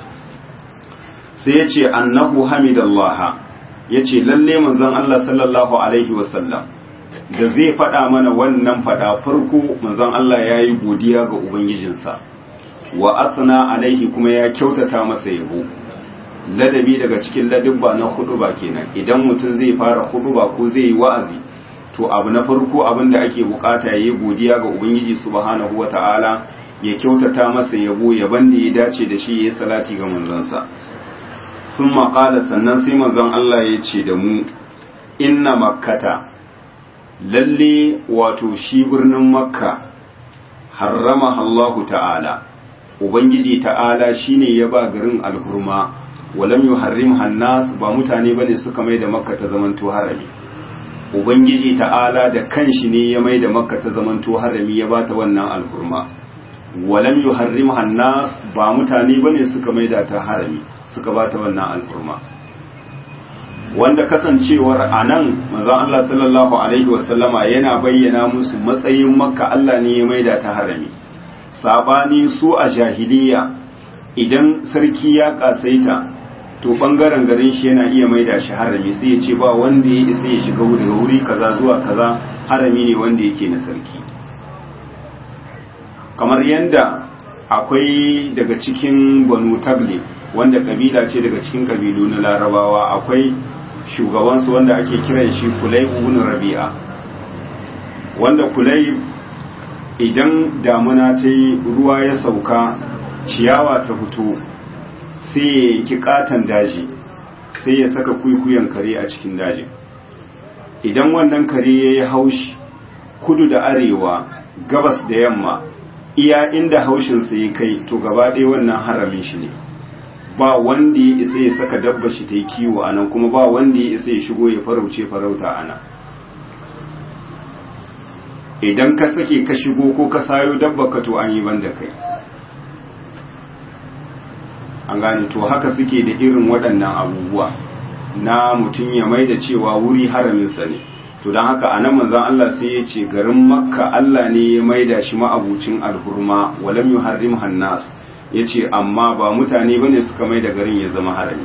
sai ya ce annahu hamidallaha ya ce lalle manzon Allah sallallahu alaihi wasallam da zai faɗa mana wannan faɗa farko manzon Allah ya yi godiya ga ubangijinsa wa asna alaihi kuma ya kyautata masa yabo ladabi daga cikin ladubba na huduba kenan idan mutum zai fara huduba ko zai yi wa'azi to abu na farko abin da ake bukata yayi godiya ga ubangiji subhanahu wata'ala ya kyautata masa yabo yaban da ya dace da shi yayi salati ga manzonsa sun maƙala sannan sai manzon Allah ya ce da mu inna makkata lalle wato shi birnin makka harrama Allahu ta'ala ubangiji ta'ala shine ya ba garin alhurma walam yuharrim hannas ba mutane bane suka mai da makka ta zamanto harami ubangiji ta'ala da kanshi ne ya mai da makka ta zamanto harami ya bata wannan alhurma walam yuharrim hannas ba mutane bane suka mai da ta harami suka bata wannan alhurma wanda kasancewar anan manzon Allah sallallahu alaihi wasallama yana bayyana musu matsayin makka Allah ne ya mai da ta harami sabani su a jahiliya idan sarki ya kasaita to bangaren garin shi yana iya maida shi harami sai ya ce ba wanda ya isa ya shiga daga wuri kaza zuwa kaza harami ne wanda yake na sarki kamar yadda akwai daga cikin banu tabli wanda kabila ce daga cikin kabilu na larabawa akwai shugabansu wanda ake kiran shi kulai ibn rabi'a wanda kulai idan damuna ta yi ruwa ya sauka ciyawa ta fito sai ya yanki katon daji sai ya saka kwikwiyon kare a cikin dajin idan wannan kare ya yi haushi kudu da arewa gabas da yamma iya inda haushinsa ya kai to gaba ɗaya wannan haramin shi ne ba wanda ya isa ya saka dabba shi ta yi kiwo a nan kuma ba wanda ya isa ya shigo ya farauce farauta a nan idan ka sake ka shigo ko ka sayo dabba ka to an yi banda kai an gane to haka suke da irin waɗannan abubuwa na mutum ya mai da cewa wuri haraminsa ne to don haka a nan manzan Allah sai ya ce garin makka Allah ne ya mai da shi ma'abucin alhurma walam yuharrim hannas ya ce amma ba mutane ba ne suka mai da garin ya zama harami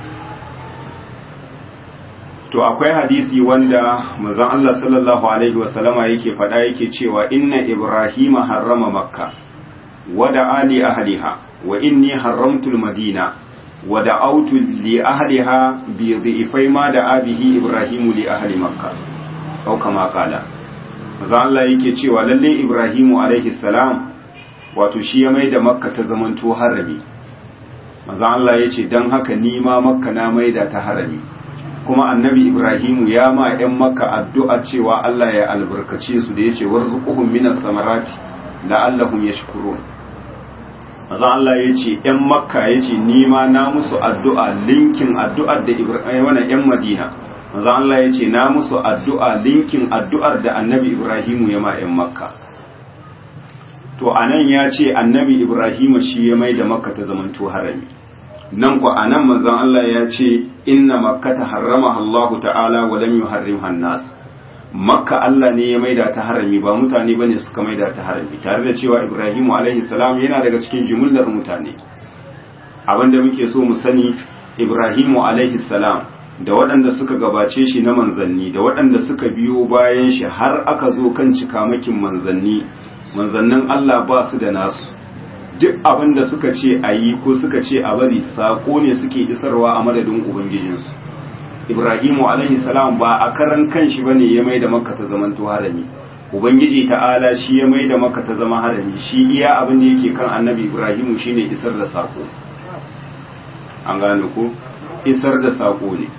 to akwai hadisi wanda manzan Allah sallallahu alaihi wasallama yake faɗa yake cewa inna ibrahima harrama makka wada ali ahliha wa inni haramtul madina wa da'awtu li ahliha bi dhi'fai ma da abihi ibrahimu li ahli makka au kama kala maza Allah yake cewa lalle ibrahimu alaihi salam wato shi ya maida makka ta zamanto harami maza Allah yace dan haka ni ma makka na maida ta harami kuma annabi ibrahimu ya ma yan makka addu'a cewa Allah ya albarkace su da yace warzuquhum minas samarati la'allahum yashkurun maza Allah ya ce ‘yan makka ya ce nima na musu addu'a linkin addu'ar da ibrahim ‘yan madina maza Allah ya ce na musu addu'a linkin addu'ar da annabi ibrahimu ya ma ‘yan makka to a nan ya ce annabi ibrahimu shi ya mai da makka ta zamanto harami nan ku a nan manzan Allah ya ce inna makka ta harrama Allah ta'ala wa lam yuharrim hannas makka Allah ne ya maida ta harami ba mutane bane suka maida ta harami tare da cewa Ibrahimu alaihi salam yana daga cikin jumlar mutane abinda muke so mu sani Ibrahimu alaihi salam da waɗanda suka gabace shi na manzanni da waɗanda suka biyo bayan shi har aka zo kan cikamakin manzanni manzannin Allah ba su da nasu duk abin da suka ce a yi ko suka ce a bari sako ne suke isarwa a madadin ubangijinsu Ibrahimu alaihi salam ba a karan kanshi bane ya mai da Makka ta zamanto harami Ubangiji ta'ala shi ya mai da Makka ta zama harami shi iya abin da yake kan Annabi Ibrahimu shine isar da sako an gane ko isar da sako ne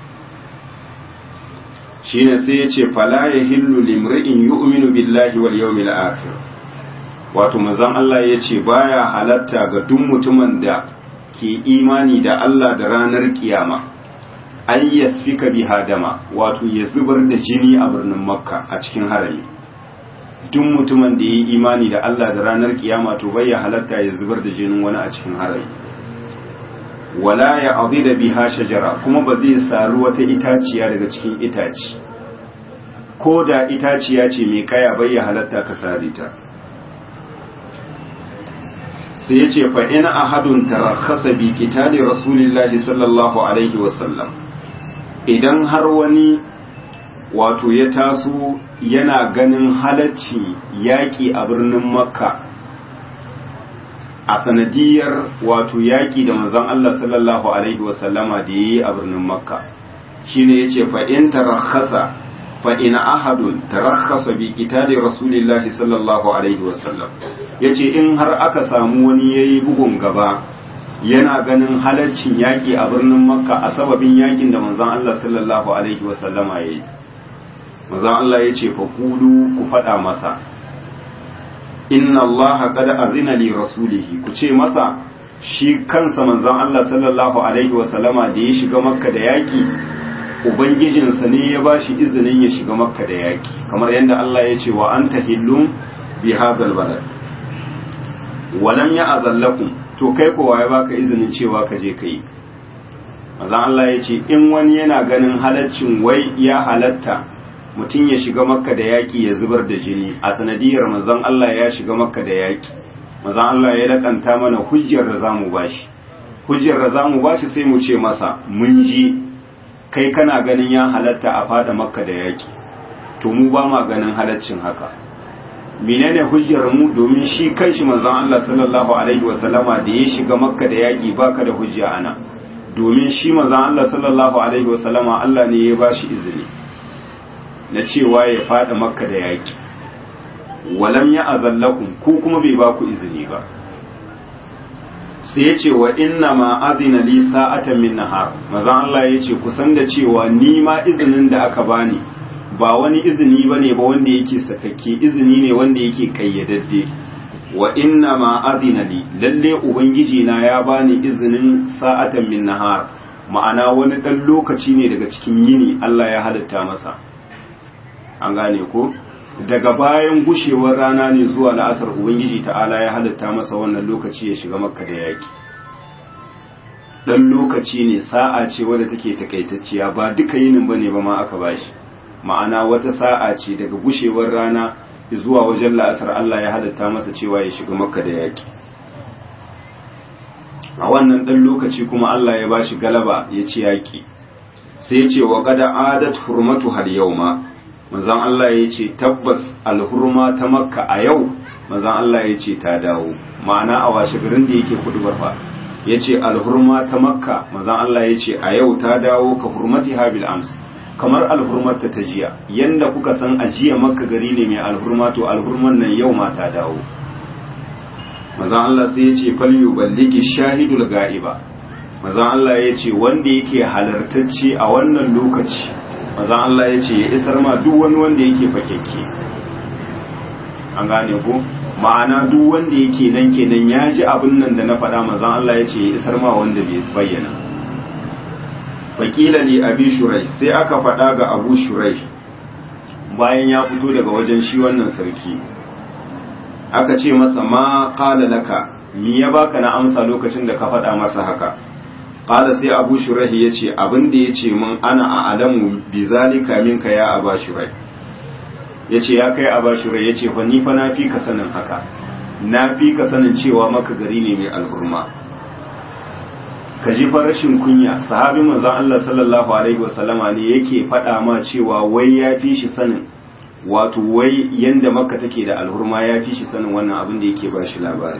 shine sai ya ce fala yahillu limri'in yu'minu billahi wal yawmil akhir wato manzon Allah ya ce baya halatta ga duk mutumin da ke imani da Allah da ranar kiyama an yasfika biha dama wato ya zubar da jini a birnin makka a cikin harami duk mutumin da ya yi imani da Allah da ranar kiyama to bai ya halatta ya zubar da jinin wani a cikin harami wala ya da biha shajara kuma ba zai saru wata itaciya daga cikin itaci ko da itaciya ce mai kaya bai ya halatta ka sare ta sai ya ce fa in ahadun tarakasa bi qitali rasulillahi sallallahu alaihi wasallam idan har wani wato ya taso yana ganin halacci yaƙi a birnin makka a sanadiyar wato yaƙi da manzon Allah sallallahu alaihi wasallama da yayi a birnin makka shine yace fa in tarakhasa fa in ahadun tarakhasa bi qitali rasulillahi sallallahu alaihi wasallam yace in har aka samu wani yayi bugun gaba yana ganin halaccin yaƙi a birnin makka a sababin yaƙin da manzon Allah sallallahu alaihi wasallama yayi manzon Allah yace fa kulu ku faɗa masa inna Allah qad azina li rasulihi ku ce masa shi kansa manzon Allah sallallahu alaihi wasallama da ya shiga makka da yaki ubangijinsa ne ya bashi izinin ya shiga makka da yaki kamar yadda Allah ya ce wa anta hillum bi hadhal balad walam ya'zallakum to kai kowa ya baka izinin cewa ka je kai manzon Allah ya ce in wani yana ganin halaccin wai ya halatta mutum ya shiga makka da yaƙi ya zubar da jini a sanadiyar manzon Allah ya shiga makka da yaƙi manzon Allah ya lakanta mana hujjar da zamu bashi hujjar da zamu bashi sai mu ce masa mun ji kai kana ganin ya halatta a fada makka da yaƙi to mu ba ma ganin halaccin haka menene hujjar mu domin shi kanshi manzon Allah sallallahu alaihi wasallama da ya shiga makka da yaƙi baka da hujja ana domin shi manzon Allah sallallahu alaihi wasallama Allah ne ya bashi izini na cewa ya fada makka da yaki walam ya azallakum ku kuma bai ba ku izini ba sai ya ce wa inna ma azina li sa'atan min nahar maza Allah ya ce kusan da cewa ni ma izinin da aka bani ba wani izini bane ba wanda yake sakakke izini ne wanda yake kayyadadde wa inna ma azina li lalle ubangiji na ya bani izinin sa'atan min nahar ma'ana wani dan lokaci ne daga cikin yini Allah ya halitta masa an gane ko daga bayan gushewar rana ne zuwa la'asar ubangiji ta'ala ya halitta masa wannan lokaci ya shiga makka da yaki dan lokaci ne sa'a ce wadda take takaitacciya ba duka yinin bane ba ma aka bashi ma'ana wata sa'a ce daga gushewar rana zuwa wajen la'asar Allah ya halitta masa cewa ya shiga makka da yaki a wannan dan lokaci kuma Allah ya bashi galaba ya ci yaki sai ya ce wa qad adat hurmatu hal yawma manzan Allah ya ce tabbas alhurma ta makka a yau manzan Allah ya ce ta dawo ma'ana a washe garin da yake kudu barfa ya ce alhurma ta makka manzan Allah ya ce a yau ta dawo ka hurmati habil ams kamar alhurmarta ta jiya yanda kuka san a jiya makka gari ne mai alhurma to alhurman nan yau ma ta dawo manzan Allah sai ya ce falyu balligi shahidul ga'iba manzan Allah ya ce wanda yake halartacce a wannan lokaci mazan Allah ya ce ya isar ma duk wani wanda yake fakekke an gane ko ma'ana duk wanda yake nan kenan ya ji abin nan da na faɗa mazan Allah ya ce ya isar ma wanda bai bayyana fakila li abi shurai sai aka faɗa ga abu shurai bayan ya fito daga wajen shi wannan sarki aka ce masa ma qala laka mi ya baka na amsa lokacin da ka faɗa masa haka qala sai abu shurahi yace abin da yace mun ana a alamu bi zalika minka ya aba shurai yace ya kai aba shurai yace fa ni fa na fi ka sanin haka na fi ka sanin cewa maka gari ne mai alhurma ka ji fa rashin kunya sahabi manzon Allah sallallahu alaihi wasallama ne yake faɗa ma cewa wai ya fi shi sanin wato wai yanda makka take da alhurma ya fi shi sanin wannan abin da yake ba shi labari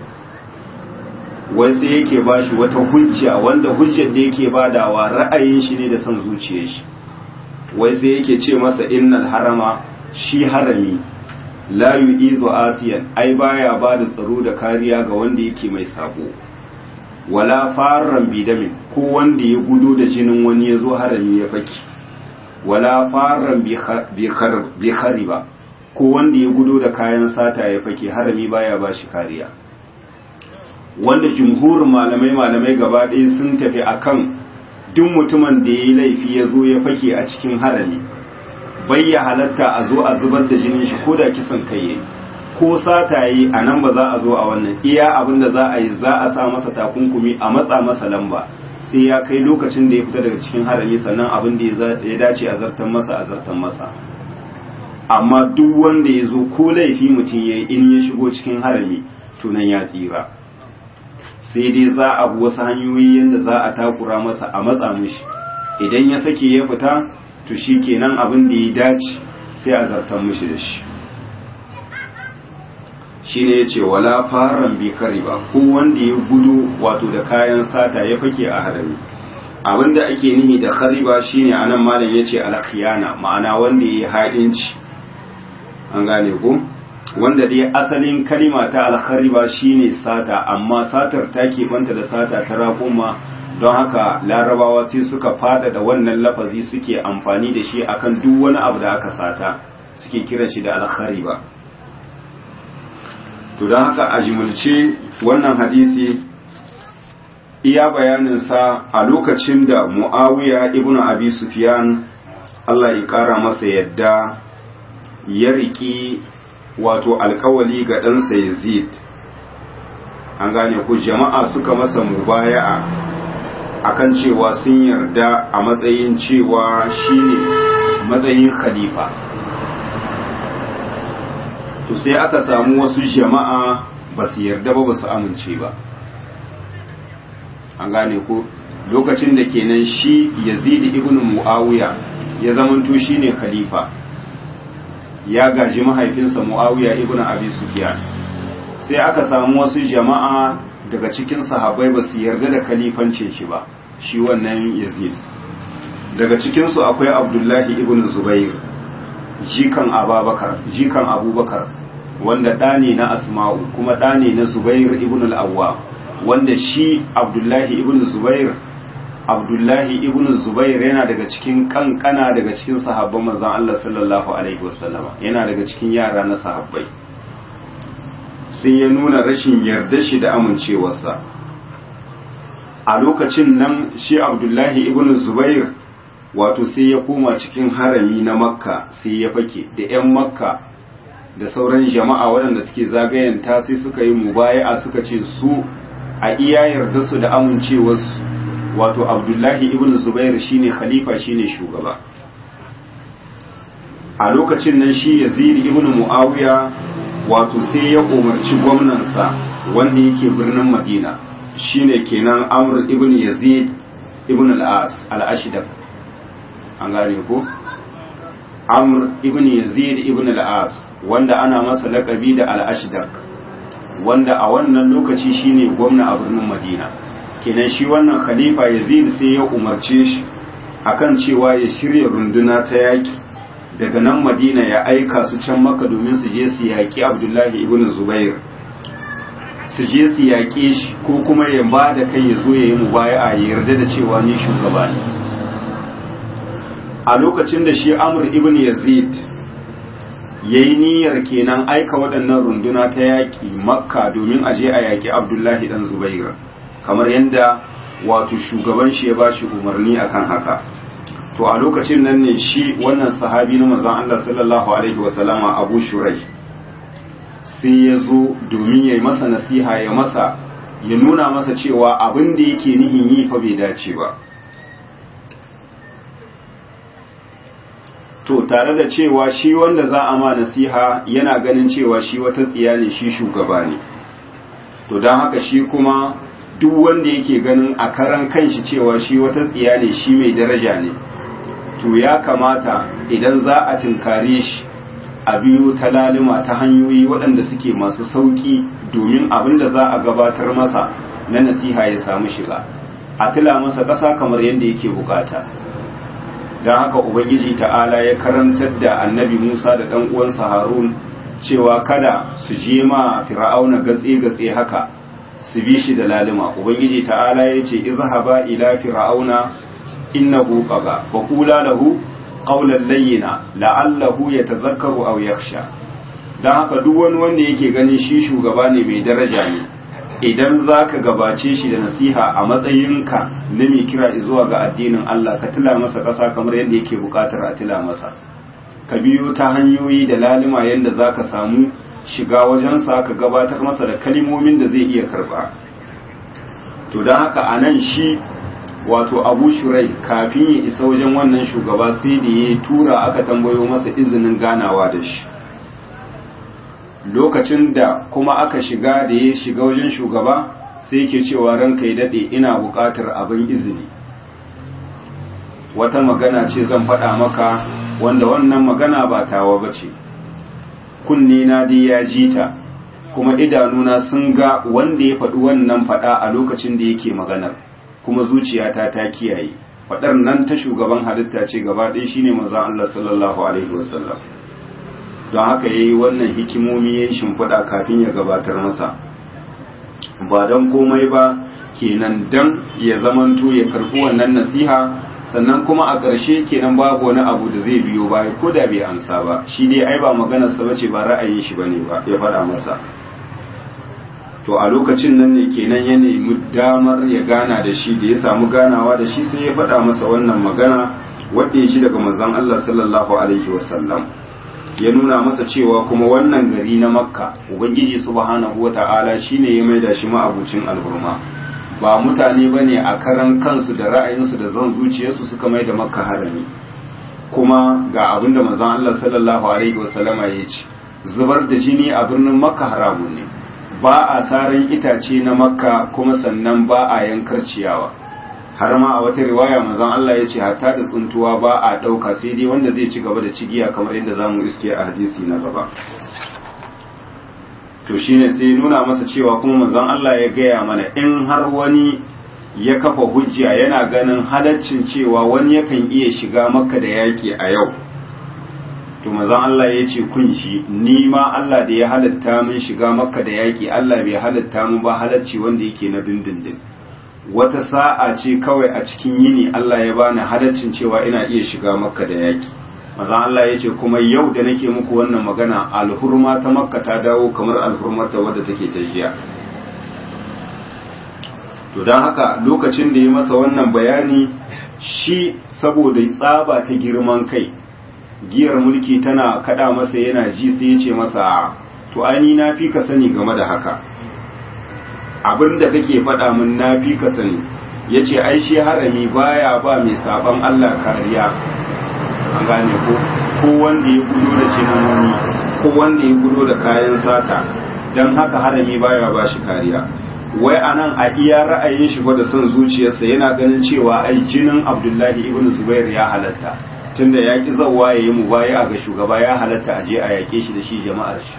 wai sai yake ba shi wata hujja wanda hujjar da yake badawa ra'ayin shi ne da son zuciyar shi wai sai yake ce masa innal harama shi harami la yu'izu asiyan ai baya ba da tsaro da kariya ga wanda yake mai sabo wala farran bidamin ko wanda ya gudo da jinin wani ya zo harami ya faki wala farran bi khariba ko wanda ya gudo da kayan sata ya fake harami baya ba shi kariya wanda jumhurin malamai malamai gaba ɗaya sun tafi akan duk mutumin da ya yi laifi ya zo ya fake a cikin harami bai ya halatta a zo a zubar da jinin shi ko da kisan kai yayi ko sata yi a nan ba za a zo a wannan iya abin da za a yi za a sa masa takunkumi a matsa masa lamba sai ya kai lokacin da ya fita daga cikin harami sannan abin da ya dace a zartan masa a zartan masa amma duk wanda ya zo ko laifi mutum ya yi in ya shigo cikin harami tunan ya tsira sai dai za a bi wasu hanyoyi yadda za a takura masa a matsa mishi idan ya sake ya fita to shi kenan abin da ya dace sai a zartan mishi da shi shine yace wala faran bi kariba ko wanda ya gudu wato da kayan sata ya fake a harami abinda ake nihi da khariba shine anan malam yace al-khiyana ma'ana wanda yayi haɗinci an gane ko wanda dai asalin kalima ta al-khariba shine sata amma satar ta banta da sata ta raƙuma don haka larabawa sai suka fada da wannan lafazi suke amfani da shi akan duk wani abu da aka sata suke kiran shi da al-khariba to don haka a jimulce wannan hadisi iya bayaninsa a lokacin da mu'awiya ibn abi sufyan Allah ya kara masa yadda ya riki wato alkawali ga ɗansa yazid an gane ku jama'a suka masa mubaya'a akan cewa sun yarda a matsayin cewa shine matsayin khalifa to sai aka samu wasu jama'a ba su yarda ba ba su amince ba an gane ko lokacin da kenan shi yazid ibn muawiya ya zamanto shine khalifa ya gaji mahaifinsa muawiya ibn abi sufyan sai aka samu wasu jama'a daga cikin sahabbai ba su yarda da khalifancin shi ba shi wannan yazid daga cikin su akwai abdullahi ibn zubair jikan ababakar jikan abubakar wanda ɗa ne na asma'u kuma ɗa ne na zubair ibn al-awwa wanda shi abdullahi ibn zubair abdullahi ibn zubair yana daga cikin kankana daga cikin sahabban manzon Allah sallallahu alaihi wasallama yana daga cikin yara na sahabbai sun ya nuna rashin yarda shi da amincewarsa a lokacin nan shi abdullahi ibn zubair wato sai ya koma cikin harami na makka sai ya fake da 'yan makka da sauran jama'a waɗanda suke zagayanta sai suka yi mubaya'a suka ce su a iya yarda su da amincewarsu wato abdullahi ibn zubair shine khalifa shine shugaba a lokacin nan shi yazid ibn muawiya wato sai ya umarci gwamnansa wanda yake birnin madina shine kenan amr ibn yazid ibn al-as al-ashdaq an gane ko amr ibn yazid ibn al-as wanda ana masa lakabi da al-ashdaq wanda a wannan lokaci shine gwamna a birnin madina kenan shi wannan khalifa yazid sai ya umarce shi akan cewa ya shirya runduna ta yaki daga nan madina ya aika su can maka domin su je su yaƙi abdullahi ibn zubair su je su yaƙe shi ko kuma ya ba da kai ya zo ya yi mubaya'a ya yarda da cewa ni shugaba ne a lokacin da shi amr ibn yazid ya yi niyyar kenan aika waɗannan runduna ta yaƙi makka domin a je a yaƙi abdullahi ɗan zubair kamar yadda wato shugaban shi ya ba shi umarni akan haka to a lokacin nan ne shi wannan sahabi na manzon Allah sallallahu alaihi wasallama abu shurai sai ya zo domin ya yi masa nasiha ya masa ya nuna masa cewa abin da yake nihin yi fa bai dace ba to tare da cewa shi wanda za a ma nasiha yana ganin cewa shi wata tsiya ne shi shugaba ne to don haka shi kuma duk wanda yake ganin a karan kanshi cewa shi wata tsiya ne shi mai daraja ne to ya kamata idan za a tunkare shi a biyo ta lalima ta hanyoyi waɗanda suke masu sauƙi domin abin da za a gabatar masa na nasiha ya samu shiga a tila masa ƙasa kamar yadda yake bukata don haka ubangiji ta'ala ya karantar da annabi musa da ɗan uwansa harun cewa kada su je ma fir'auna gatse-gatse haka su bi shi da lalima ubangiji ta'ala ya ce izhaba ila fir'auna innahu qaga fa qula lahu qawlan layyina la'allahu yatadhakkaru aw yakhsha dan haka duk wani wanda yake ganin shi shugaba ne mai daraja ne idan zaka gabace shi da nasiha a matsayinka na mai kira zuwa ga addinin Allah ka tila masa kasa kamar yadda yake bukatar a tila masa ka biyo ta hanyoyi da lalima yadda zaka samu shiga wajensa ka gabatar masa da kalimomin da zai iya karba to don haka anan shi wato abu shurai kafin ya isa wajen wannan shugaba sai da ya tura aka tambayo masa izinin ganawa da shi lokacin da kuma aka shiga da ya shiga wajen shugaba sai ke cewa ranka ya daɗe ina buƙatar abin izini wata magana ce zan faɗa maka wanda wannan magana ba tawa ba ce kunne na dai ya ji ta kuma idanuna sun ga wanda ya faɗi wannan faɗa a lokacin da yake maganar kuma zuciyata ta kiyaye faɗar nan ta shugaban halitta ce gaba ɗaya shine manzon Allah sallallahu alaihi wasallam don haka yayi wannan hikimomi yayin shimfiɗa kafin ya gabatar masa ba don komai ba kenan dan ya zamanto ya karɓi wannan nasiha sannan kuma a ƙarshe kenan babu wani abu da zai biyo baya ko da bai amsa ba shi dai ai ba maganarsa bace ba ra'ayin shi bane ba ya faɗa masa to a lokacin nan ne kenan ya nemi damar ya gana da shi da ya samu ganawa da shi sai ya faɗa masa wannan magana wadda ya shi daga manzon Allah sallallahu alaihi wasallam ya nuna masa cewa kuma wannan gari na makka ubangiji subhanahu wata'ala shine ya maida shi ma'abucin alhurma ba mutane bane a karan kansu da ra'ayinsu da zan zuciyarsu suka maida makka harami kuma ga abinda manzon Allah sallallahu alaihi wasallama ya ce zubar da jini a birnin makka haramun ne ba a saran itace na makka kuma sannan ba a yankar ciyawa har ma a wata riwaya manzon Allah ya ce hatta da tsuntuwa ba a ɗauka sai dai wanda zai ci gaba da cigiya kamar yadda za mu iske a hadisi na gaba to shine sai nuna masa cewa kuma manzon Allah ya gaya mana in har wani ya kafa hujja yana ganin halaccin cewa wani yakan iya shiga makka da yaki a yau to manzon Allah ya ce kun shi ni ma Allah da ya halatta min shiga makka da yaki Allah bai halatta min ba halacci wanda yake na dindindin wata sa'a ce kawai a cikin yini Allah ya bani halaccin cewa ina iya shiga makka da yaki manzon Allah ya ce kuma yau da nake muku wannan magana alhurma ta makka ta dawo kamar alhurmar ta wadda take ta jiya to don haka lokacin da ya masa wannan bayani shi saboda tsaba ta girman kai giyar mulki tana kada masa yana ji sai ya ce masa to ani na fi ka sani game da haka abin da kake faɗa min na fi ka sani ya ce ai shi harami baya ba mai sabon Allah kariya an gane ko ko wanda ya gudo da cinanoni ko wanda ya gudo da kayan sata don haka harami baya ba shi kariya wai anan a iya ra'ayin shi da son zuciyarsa yana ganin cewa ai jinin abdullahi ibn zubair ya halatta tunda ya ki zawa ya yi mubaya ga shugaba ya halatta a je a yake shi da shi jama'ar shi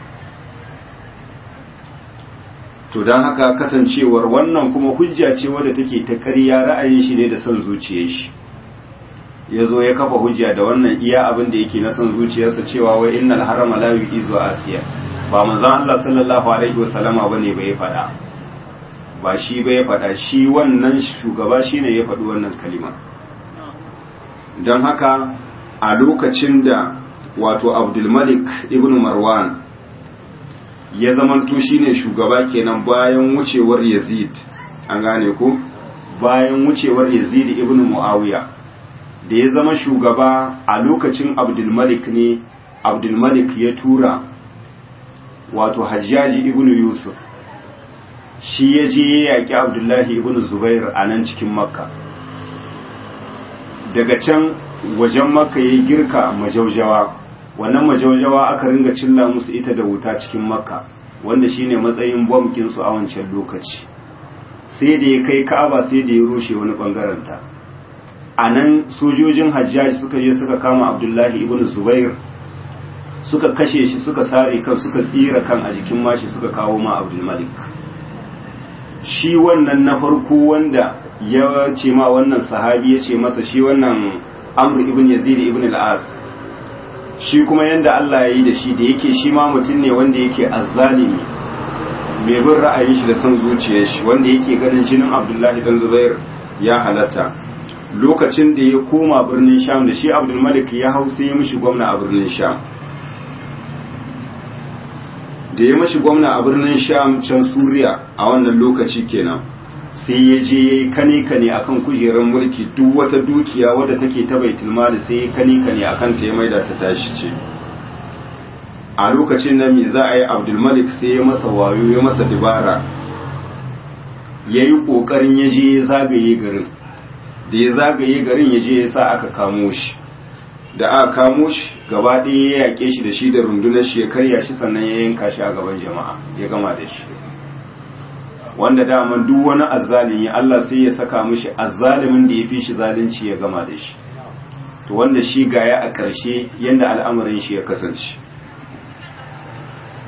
to don haka kasancewar wannan kuma hujja ce wadda take ta ƙarya ra'ayin shi ne da son zuciyar shi ya zo ya kafa hujja da wannan iya abin da yake na son zuciyarsa cewa wai innal harama la yu'izu asiya ba manzon Allah sallallahu alaihi wasallama bane bai faɗa ba shi bai faɗa shi wannan shugaba shine ya faɗi wannan kalima don haka a lokacin da wato abdulmalik ibn marwan ya zamanto shine shugaba kenan bayan wucewar yazid an gane ko bayan wucewar yazid ibn muawiya da ya zama shugaba a lokacin abdulmalik ne abdulmalik ya tura wato hajjaji ibn yusuf shi ya je ya yaƙi abdullahi ibn zubair a nan cikin makka daga can wajen makka ya girka majaujawa wannan majaujawa aka ringa cilla musu ita da wuta cikin makka wanda shine matsayin bomkinsu a wancan lokaci sai da ya kai ka'aba sai da ya rushe wani bangaranta a nan sojojin hajjaji suka je suka kama abdullahi ibn zubair suka kashe shi suka sare kan suka tsira kan a jikin mashi suka kawo ma abdulmalik shi wannan na farko wanda ya ce ma wannan sahabi ya ce masa shi wannan amr ibn yazid ibn al-as shi kuma yanda Allah ya yi da shi da yake shi ma mutum ne wanda yake azzalimi mai bin ra'ayin shi da son zuciyar shi wanda yake ganin jinin abdullahi dan zubair ya halatta lokacin da ya koma birnin sham da shi abdul malik ya hau sai ya mishi gwamna a birnin sham da ya mashi gwamna a birnin sham can suriya a wannan lokaci kenan sai ya je ya yi kane-kane a kan kujerar mulki duk wata dukiya wadda take ta baitul mali sai ya kane-kane a kanta ya maida ta tashi ce a lokacin nan me za a yi abdulmalik sai ya masa wayo ya masa dibara ya yi ƙoƙarin ya je ya zagaye garin da ya zagaye garin ya je ya sa aka kamo shi da aka kamo shi gaba ɗaya ya yaƙe shi da shi da rundunar shi ya karya shi sannan ya yanka shi a gaban jama'a ya gama da shi wanda daman duk wani azzalimi Allah sai ya saka mishi azzalimin da ya fi shi zalunci ya gama da shi to wanda shi gaya a ƙarshe yadda al'amarin shi ya kasance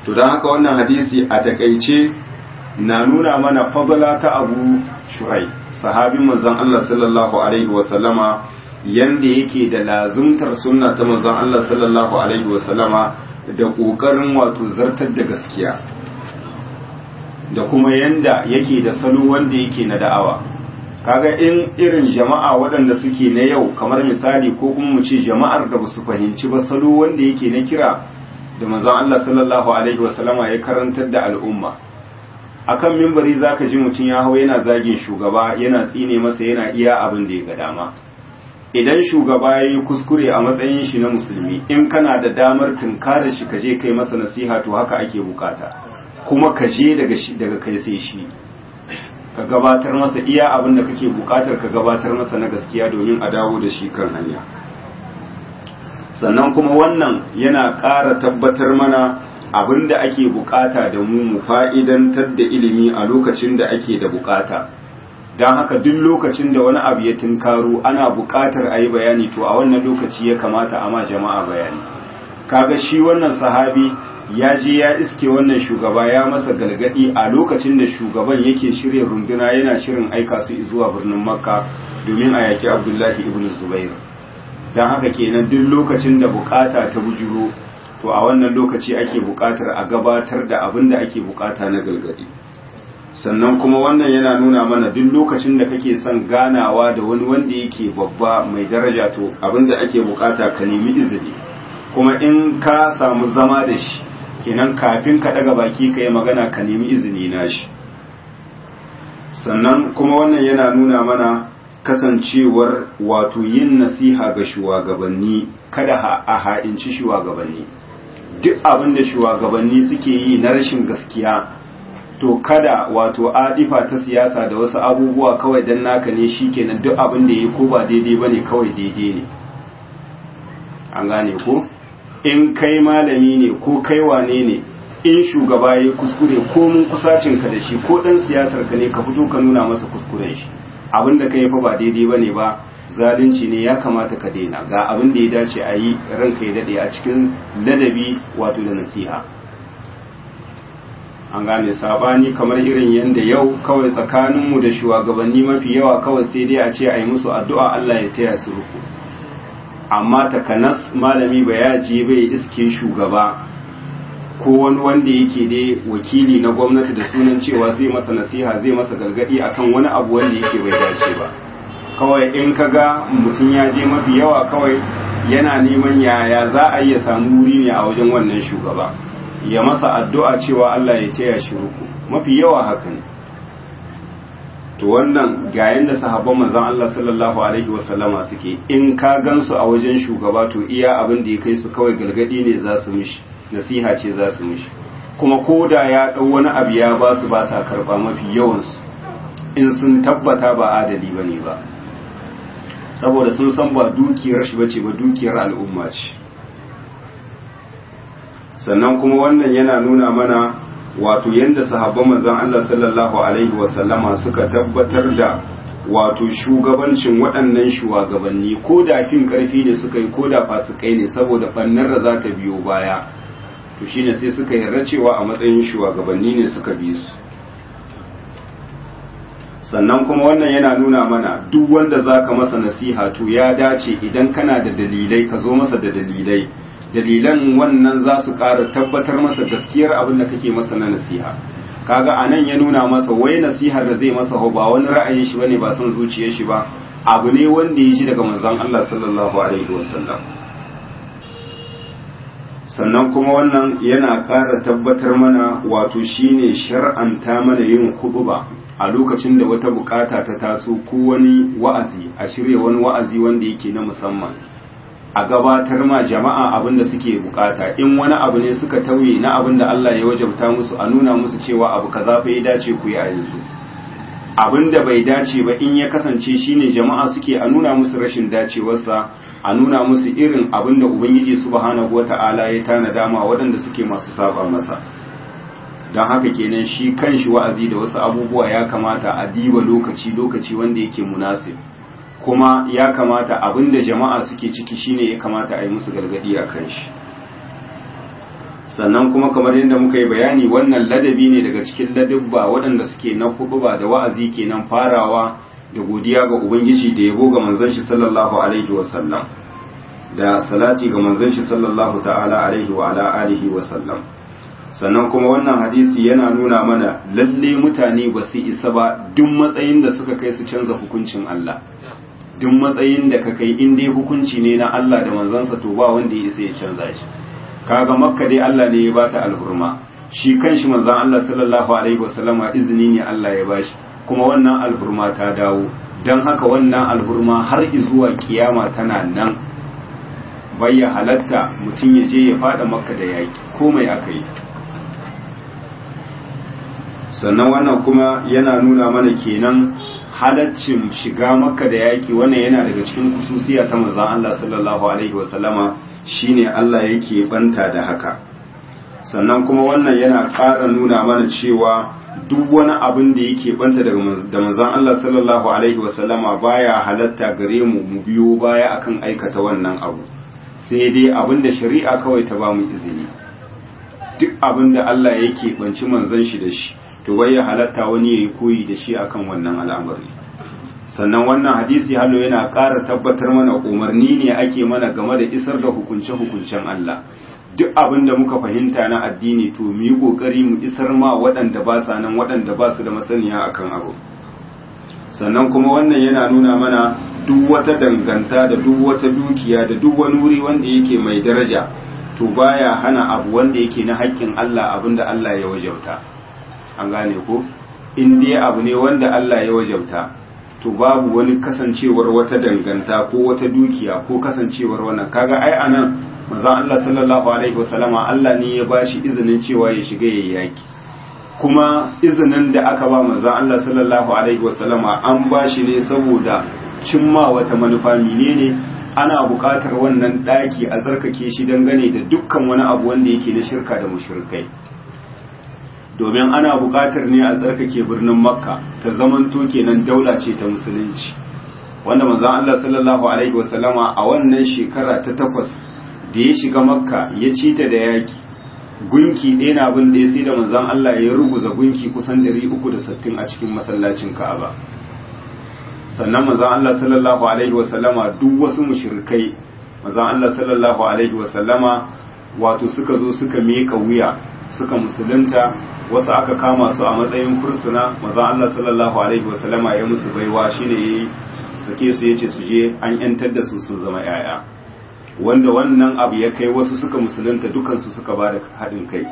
to don haka wannan hadisi a takaice na nuna mana fadala ta abu shurai sahabin manzon Allah sallallahu alaihi wasallama yanda yake da lazumtar sunna ta manzon Allah sallallahu alaihi wasallama da kokarin wato zartar da gaskiya da kuma yanda yake da salo wanda yake na da'awa kaga in irin jama'a waɗanda suke na yau kamar misali ko kuma mu ce jama'ar da basu fahimci ba salo wanda yake na kira da manzon Allah sallallahu alaihi wasallama ya karantar da al'umma akan mimbari zaka ji mutum ya hau yana zagin shugaba yana tsine masa yana iya abin da ya ga dama idan shugaba ya yi kuskure a matsayin shi na musulmi in kana da damar tunkara shi ka je kai masa nasiha to haka ake bukata kuma ka je daga shi daga kai sai shi ka gabatar masa iya abin da kake bukatar ka gabatar masa na gaskiya domin a dawo da shi kan hanya sannan kuma wannan yana ƙara tabbatar mana abin da ake bukata da mu mu fa'idantar da ilimi a lokacin da ake da bukata don haka duk lokacin da wani abu ya tunkaro ana bukatar a yi bayani to a wannan lokaci ya kamata a ma jama'a bayani kaga shi wannan sahabi ya je ya iske wannan shugaba ya masa galgadi a lokacin da shugaban yake shirya runduna yana shirin aika su zuwa birnin makka domin a yaki abdullahi ibn zubair don haka kenan duk lokacin da bukata ta bujuro to a wannan lokaci ake bukatar a gabatar da abin da ake bukata na galgadi sannan kuma wannan yana nuna mana duk lokacin da kake son ganawa da wani wanda yake babba mai daraja to abin da ake bukata ka nemi izini kuma in ka samu zama da shi kenan kafin ka daga baki ka yi magana ka nemi izini na shi sannan kuma wannan yana nuna mana kasancewar wato yin nasiha ga shugabanni kada a ha'inci shugabanni duk abin da shugabanni suke yi na rashin gaskiya to kada wato adifa ta siyasa da wasu abubuwa kawai dan naka ne shikenan duk abin da yi ko ba daidai bane kawai daidai ne an gane ko in kai malami ne ko kai wane ne in shugaba ya kuskure ko mun kusacin ka da shi ko dan siyasar ka ne ka fito ka nuna masa kuskuren shi abin da kai fa ba daidai bane ba zalunci ne ya kamata ka daina ga abin da ya dace a yi ranka ya dade a cikin ladabi wato da nasiha an gane sabani kamar irin yadda yau kawai tsakaninmu da shugabanni mafi yawa kawai sai dai a ce a yi musu addu'a Allah ya taya su ruku amma takanas malami ba ya je bai iske shugaba ko wani wanda yake dai wakili na gwamnati da sunan cewa zai masa nasiha zai masa gargadi akan wani abu wanda yake bai dace ba kawai in ka ga mutum ya je mafi yawa kawai yana neman yaya za a iya samu wuri ne a wajen wannan shugaba ya masa addu'a cewa Allah ya taya shi ruku mafi yawa haka ne to wannan ga yanda sahabban manzon Allah sallallahu alaihi wasallama suke in ka gansu a wajen shugaba to iya abin da ya kai su kawai galgadi ne za su mishi nasiha ce za su mishi kuma koda ya dau wani abu ya ba su ba sa karba mafi yawansu in sun tabbata ba adali bane ba saboda sun san ba dukiyar shi bace ba dukiyar al'umma ce sannan kuma wannan yana nuna mana wato yadda sahabban manzon Allah sallallahu alaihi wasallama suka tabbatar da wato shugabancin waɗannan shugabanni ko da fin ƙarfi ne suka yi ko da fasikai ne saboda ɓannar da za ta biyo baya to shine sai suka yarda cewa a matsayin shugabanni ne suka bi su sannan kuma wannan yana nuna mana duk wanda zaka masa nasiha to ya dace idan kana da dalilai ka zo masa da dalilai dalilan wannan za su ƙara tabbatar masa gaskiyar abin da kake masa na nasiha kaga anan ya nuna masa wai nasiha da zai masa ba wani ra'ayin shi bane ba son zuciyar shi ba abu ne wanda ya ji daga manzon Allah sallallahu alaihi wasallam sannan kuma wannan yana ƙara tabbatar mana wato shine shar'anta mana yin khutba a lokacin da wata bukata ta taso ko wani wa'azi a shirya wani wa'azi wanda yake na musamman a gabatar ma jama'a abin da suke bukata in wani abu ne suka tauye na abin da Allah ya wajabta musu a nuna musu cewa abu kaza fa ya dace ku yi a yanzu abin da bai dace ba in ya kasance shine jama'a suke a nuna musu rashin dacewarsa a nuna musu irin abin da ubangiji subhanahu wata'ala ya tanada ma waɗanda suke masu saba masa don haka kenan shi kanshi wa'azi da wasu abubuwa ya kamata a diba lokaci lokaci wanda yake munasib kuma ya kamata abinda jama'a suke ciki shine ya kamata a yi musu gargadi a kan shi sannan kuma kamar yadda muka yi bayani wannan ladabi ne daga cikin ladabba waɗanda suke na huɗuba da wa'azi kenan farawa da godiya ga ubangiji da yabo ga manzon shi sallallahu alaihi wasallam da salati ga manzon shi sallallahu ta'ala alaihi wa ala alihi wasallam sannan kuma wannan hadisi yana nuna mana lalle mutane ba su isa ba duk matsayin da suka kai su canza hukuncin Allah duk matsayin da ka kai in dai hukunci ne na Allah da manzansa to ba wanda ya isa ya canza shi kaga makka dai Allah ne ya bata alhurma shi kanshi manzon Allah sallallahu alaihi wasallama izini ne Allah ya bashi kuma wannan alhurma ta dawo don haka wannan alhurma har zuwa kiyama tana nan bayya halatta mutum ya je ya fada makka da yaki komai aka yi sannan wannan kuma yana nuna mana kenan halaccin shiga makka da yaki wannan yana daga cikin kususiya ta manzon Allah sallallahu alaihi wasallama shine Allah yake banta da haka sannan kuma wannan yana ƙara nuna mana cewa duk wani abin da yake banta da manzon Allah sallallahu alaihi wasallama baya halatta gare mu mu biyo baya akan aikata wannan abu sai dai abin da shari'a kawai ta ba mu izini duk abin da Allah yake banci manzon shi da shi to bai halatta wani yayi koyi da shi akan wannan al'amari sannan wannan hadisi hallo yana ƙara tabbatar mana umarni ne ake mana game da isar da hukunce-hukuncen Allah duk abin da muka fahimta na addini to mu yi kokari mu isar ma waɗanda ba sa nan waɗanda ba su da masaniya akan abu sannan kuma wannan yana nuna mana duk wata danganta da duk wata dukiya da duk wani wuri wanda yake mai daraja to baya hana abu wanda yake na haƙƙin Allah abinda Allah ya wajauta an gane ko in dai abu ne wanda Allah ya wajauta to babu wani kasancewar wata danganta ko wata dukiya ko kasancewar wannan kaga ai anan manzon Allah sallallahu alaihi wasallama Allah ne ya bashi izinin cewa ya shiga yayi yaki kuma izinin da aka ba manzon Allah sallallahu alaihi wasallama an bashi ne saboda cimma wata manufa menene ana buƙatar wannan daki a zarkake shi dangane da dukkan wani abu wanda yake na shirka da mushrikai domin ana buƙatar ne a tsarkake birnin makka ta zamanto kenan daula ce ta musulunci wanda manzon Allah sallallahu alaihi wasallama a wannan shekara ta takwas da ya shiga makka ya ci ta da yaki gunki ɗaya na abin da ya sai da manzon Allah ya ruguza gunki kusan 360 a cikin masallacin Ka'aba sannan manzon Allah sallallahu alaihi wasallama duk wasu mushrikai manzon Allah sallallahu alaihi wasallama wato suka zo suka meka wuya suka musulunta wasu aka kama su a matsayin fursuna manzon Allah sallallahu alaihi wasallama ya musu baiwa shine yayi sake su yace su je an yantar da su sun zama yaya wanda wannan abu ya kai wasu suka musulunta dukansu suka ba da haɗin kai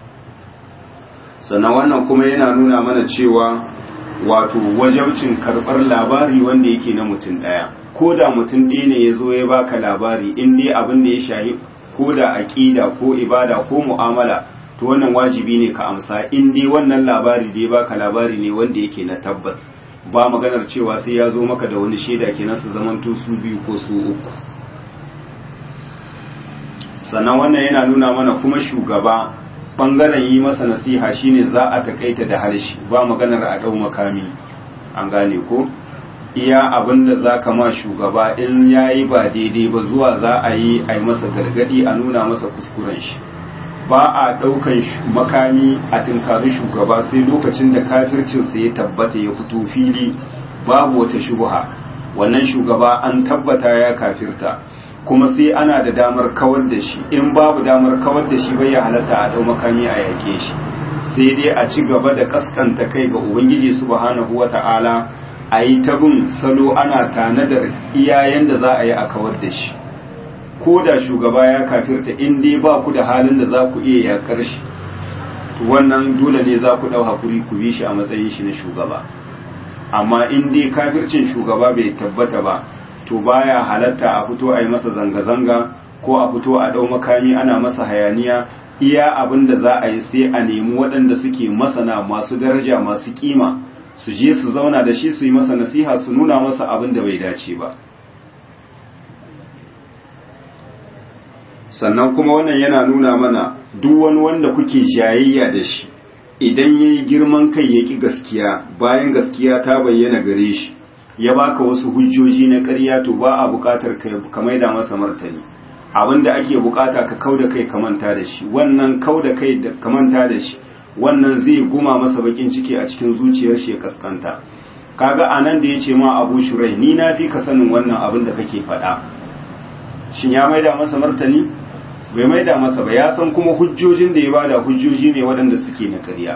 sannan wannan kuma yana nuna mana cewa wato wajabcin karɓar labari wanda yake na mutum ɗaya ko da mutum ɗaya ne ya zo ya baka labari in dai abin da ya shahi ko da aƙida ko ibada ko mu'amala to wannan wajibi ne ka amsa in dai wannan labari da ya baka labari ne wanda yake na tabbas ba maganar cewa sai ya zo maka da wani shaida kenan su zamanto su biyu ko su uku sannan wannan yana nuna mana kuma shugaba bangaren yi masa nasiha shine za a takaita da harshe ba maganar a dau makami an gane ko iya abinda za ka ma shugaba in yayi ba daidai ba zuwa za a yi a yi masa gargadi a nuna masa kuskuren shi ba a daukan makami a tunkari shugaba sai lokacin da kafircinsa ya tabbata ya fito fili babu wata shubha wannan shugaba an tabbata ya kafirta kuma sai ana da damar kawar da shi in babu damar kawar da shi bai ya halatta a dau makami a yake shi sai dai a ci gaba da kaskanta kai ga ubangiji subhanahu wata'ala a yi ta bin salo ana tanadar iyayen da za a yi a kawar da shi ko da shugaba ya kafirta in dai ba ku da halin da za ku iya yakar shi wannan dole ne za ku dau hakuri ku bi shi a matsayin shi na shugaba amma in dai kafircin shugaba bai tabbata ba to baya halatta a fito a yi masa zanga-zanga ko a fito a ɗau makami ana masa hayaniya iya abin da za a yi sai a nemi waɗanda suke masana masu daraja masu kima su je su zauna da shi su yi masa nasiha su nuna masa abin da bai dace ba sannan kuma wannan yana nuna mana duk wani wanda kuke jayayya da shi idan ya yi girman kai ya ƙi gaskiya bayan gaskiya ta bayyana gare shi ya baka wasu hujjoji na ƙarya to ba a buƙatar ka maida masa martani abinda ake bukata ka kauda kai ka manta da shi wannan kauda kai da ka manta da shi wannan zai guma masa bakin ciki a cikin zuciyar shi ya kaskanta kaga anan da yace ma Abu Shurai ni na fi ka sanin wannan abin da kake faɗa shin ya maida masa martani bai maida masa ba ya san kuma hujjojin da ya bada hujjoji ne waɗanda suke na ƙarya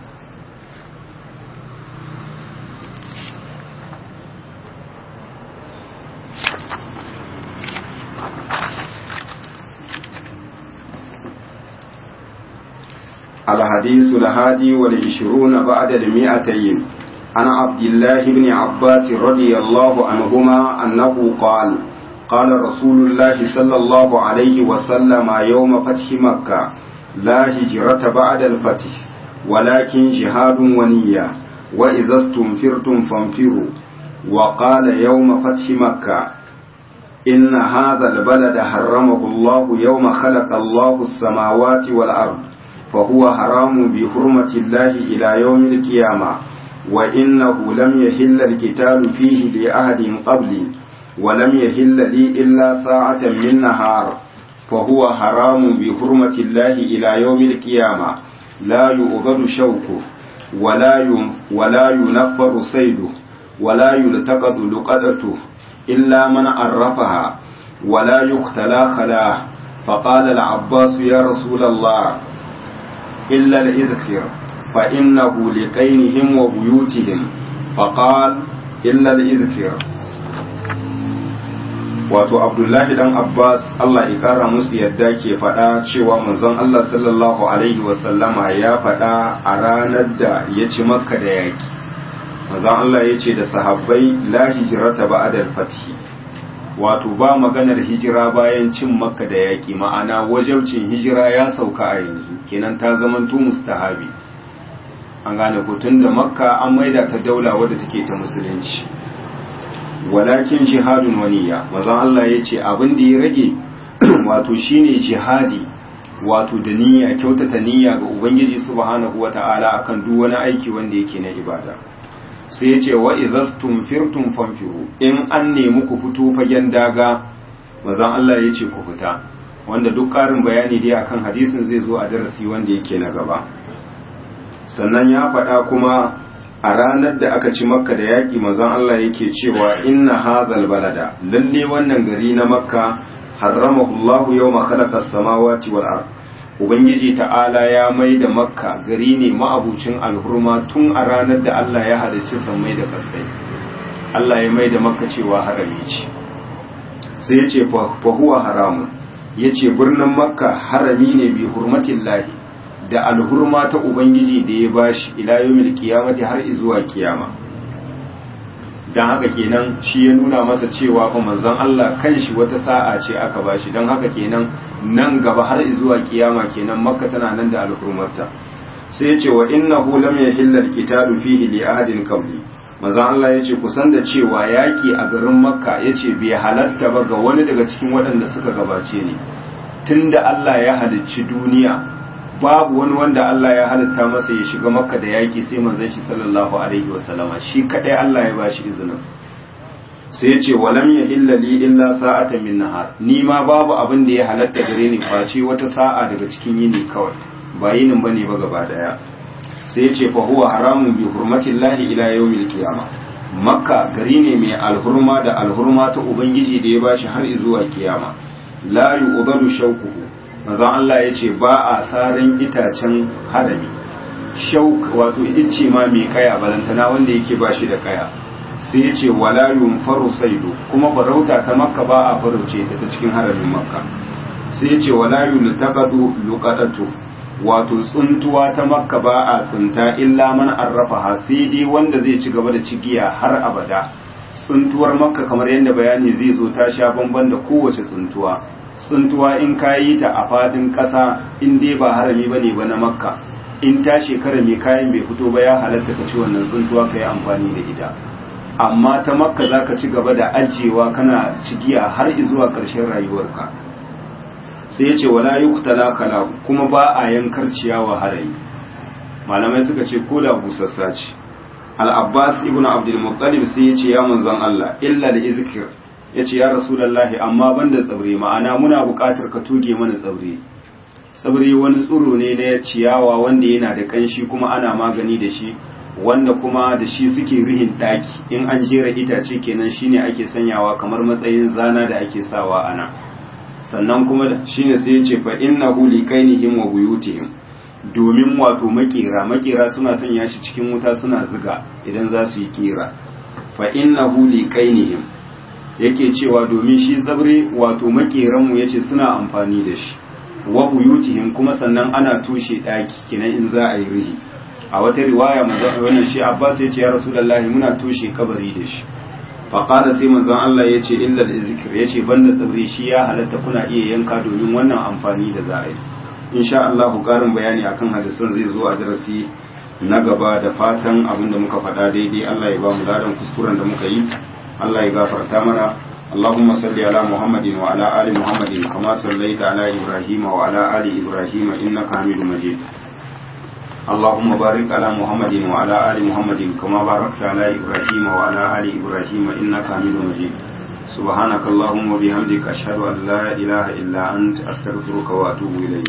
الحديث الهادي والعشرون بعد المئتين عن عبد الله بن عباس رضي الله عنهما أنه قال قال رسول الله صلى الله عليه وسلم يوم فتح مكة لا هجرة بعد الفتح ولكن جهاد ونية وإذا استنفرتم فانفروا وقال يوم فتح مكة إن هذا البلد حرمه الله يوم خلق الله السماوات والأرض فهو حرام بحرمة الله إلى يوم القيامة وإنه لم يحل القتال فيه لأحد قبلي ولم يحل لي إلا ساعة من نهار فهو حرام بحرمة الله إلى يوم القيامة لا يؤغد شوكه ولا ولا ينفر صيده ولا يلتقط لقدته إلا من عرفها ولا يختلى خلاه فقال العباس يا رسول الله إلا الإذكر فإنه لقينهم وبيوتهم فقال إلا الإذكر wato abdullahi dan abbas allah ya kara musu yadda ke faɗa cewa manzon allah sallallahu alaihi wasallama ya faɗa a ranar da ya ci makka da yaki manzon allah ya ce da sahabbai la hijirata ba'da fathi wato ba maganar hijira bayan cin makka da yaki ma'ana wajabcin hijira ya sauka a yanzu kenan ta zamanto mustahabi an gane ko da makka an maida ta daula wadda take ta musulunci walakin jihadun waniya mazan Allah ya ce abin da ya rage wato shine jihadi wato da niyya kyautata niyya ga ubangiji subhanahu wata'ala akan duk wani aiki wanda yake na ibada sai ya ce wa idhastum firtum fanfiru in an nemi ku fito fagen daga mazan Allah ya ce ku fita wanda duk ƙarin bayani dai akan hadisin zai zo a darasi wanda yake na gaba sannan ya faɗa kuma a ranar da aka ci makka da yaƙi manzon Allah yake cewa inna hadhal balada lalle wannan gari na makka harramahu Allah yawma khalaqa as-samawati wal ard ubangiji ta'ala ya mai da makka gari ne ma'abucin alhurma tun a ranar da Allah ya halicci sammai da kasai Allah ya mai da makka cewa harami ce sai ya ce fa huwa haramun ya ce birnin makka harami ne bi hurmatillahi da alhurma ta Ubangiji da ya bashi ila yawmil qiyamati har zuwa kiyama dan haka kenan shi ya nuna masa cewa fa manzon Allah kanshi wata sa'a ce aka bashi dan haka kenan nan gaba har zuwa kiyama kenan makka tana nan da alhurmarta sai ya ce wa innahu lam yahilla alqitalu fihi li ahadin qabli manzon Allah ya ce kusan da cewa yaki a garin makka yace bai halatta ba ga wani daga cikin waɗanda suka gabace ni tunda Allah ya halicci duniya babu wani wanda Allah ya halitta masa ya shiga makka da yaki sai manzon shi sallallahu alaihi wasallama shi kadai Allah ya bashi izinin sai ya ce walam yahilla li illa sa'atan min nahar ni ma babu abin da ya halatta gare ni face wata sa'a daga cikin yini kawai ba yinin bane ba gaba daya sai ya ce fa huwa haramun bi hurmatillahi ila yawmil qiyamah makka gari ne mai alhurma da alhurma ta ubangiji da ya bashi har zuwa kiyama la yu'dadu shawquhu manzon Allah ya ce ba a sarin itacen hadami shauk wato ice ma mai kaya balantana wanda yake ba shi da kaya sai ya ce wala yunfaru saidu kuma farauta ta makka ba a farauce ta ta cikin haramin makka sai ya ce wala yultaqadu luqadatu wato tsuntuwa ta makka ba a tsunta illa man arrafa sai dai wanda zai ci gaba da cigiya har abada tsuntuwar makka kamar yadda bayani zai zo ta sha bamban da kowace tsuntuwa tsuntuwa in ka yi ta a fadin ƙasa in dai ba harami ba ne ba na makka in ta shekara mai kayan bai fito ba ya halatta ka ci wannan tsuntuwa ka yi amfani da ita amma ta makka za ka ci gaba da ajiyewa kana cigiya har zuwa ƙarshen rayuwarka sai ya ce wala yuqtala kala kuma ba a yankar ciyawa harami malamai suka ce ko da busassa ce al-abbas ibnu abdul muttalib sai ya ce ya manzon Allah illa da izkir ya ce ya rasulallahi amma banda tsabre ma'ana muna buƙatar ka toge mana tsabre tsabre wani tsiro ne na ciyawa wanda yana da ƙanshi kuma ana magani da shi wanda kuma da shi suke rihin ɗaki in an jera itace kenan shine ake sanyawa kamar matsayin zana da ake sawa ana sannan kuma shine sai ya ce fa innahu liqainihim wa buyutihim domin wato makera makera suna sanya shi cikin wuta suna ziga idan za su yi kira fa innahu liqainihim yake cewa domin shi zabre wato makeran mu yace suna amfani da shi wa buyutihim kuma sannan ana tushe daki kenan in za a yi rihi a wata riwaya manzon wannan shi Abbas yace ya Rasulullahi muna tushe kabari da shi fa qala sai manzon Allah yace illa zikr yace banda tsabri shi ya halatta kuna iya yanka domin wannan amfani da za a yi insha Allah karin bayani akan hadisan zai zo a darasi na gaba da fatan abinda muka faɗa daidai Allah ya ba mu ladan kuskuren da muka yi Allah ya gafarta mana اللهم صل على محمد وعلى آل محمد كما صليت على إبراهيم وعلى آل إبراهيم إنك حميد مجيد اللهم بارك على محمد وعلى آل محمد كما باركت على إبراهيم وعلى آل إبراهيم إنك حميد مجيد سبحانك اللهم وبحمدك أشهد أن لا إله إلا أنت أستغفرك وأتوب إليك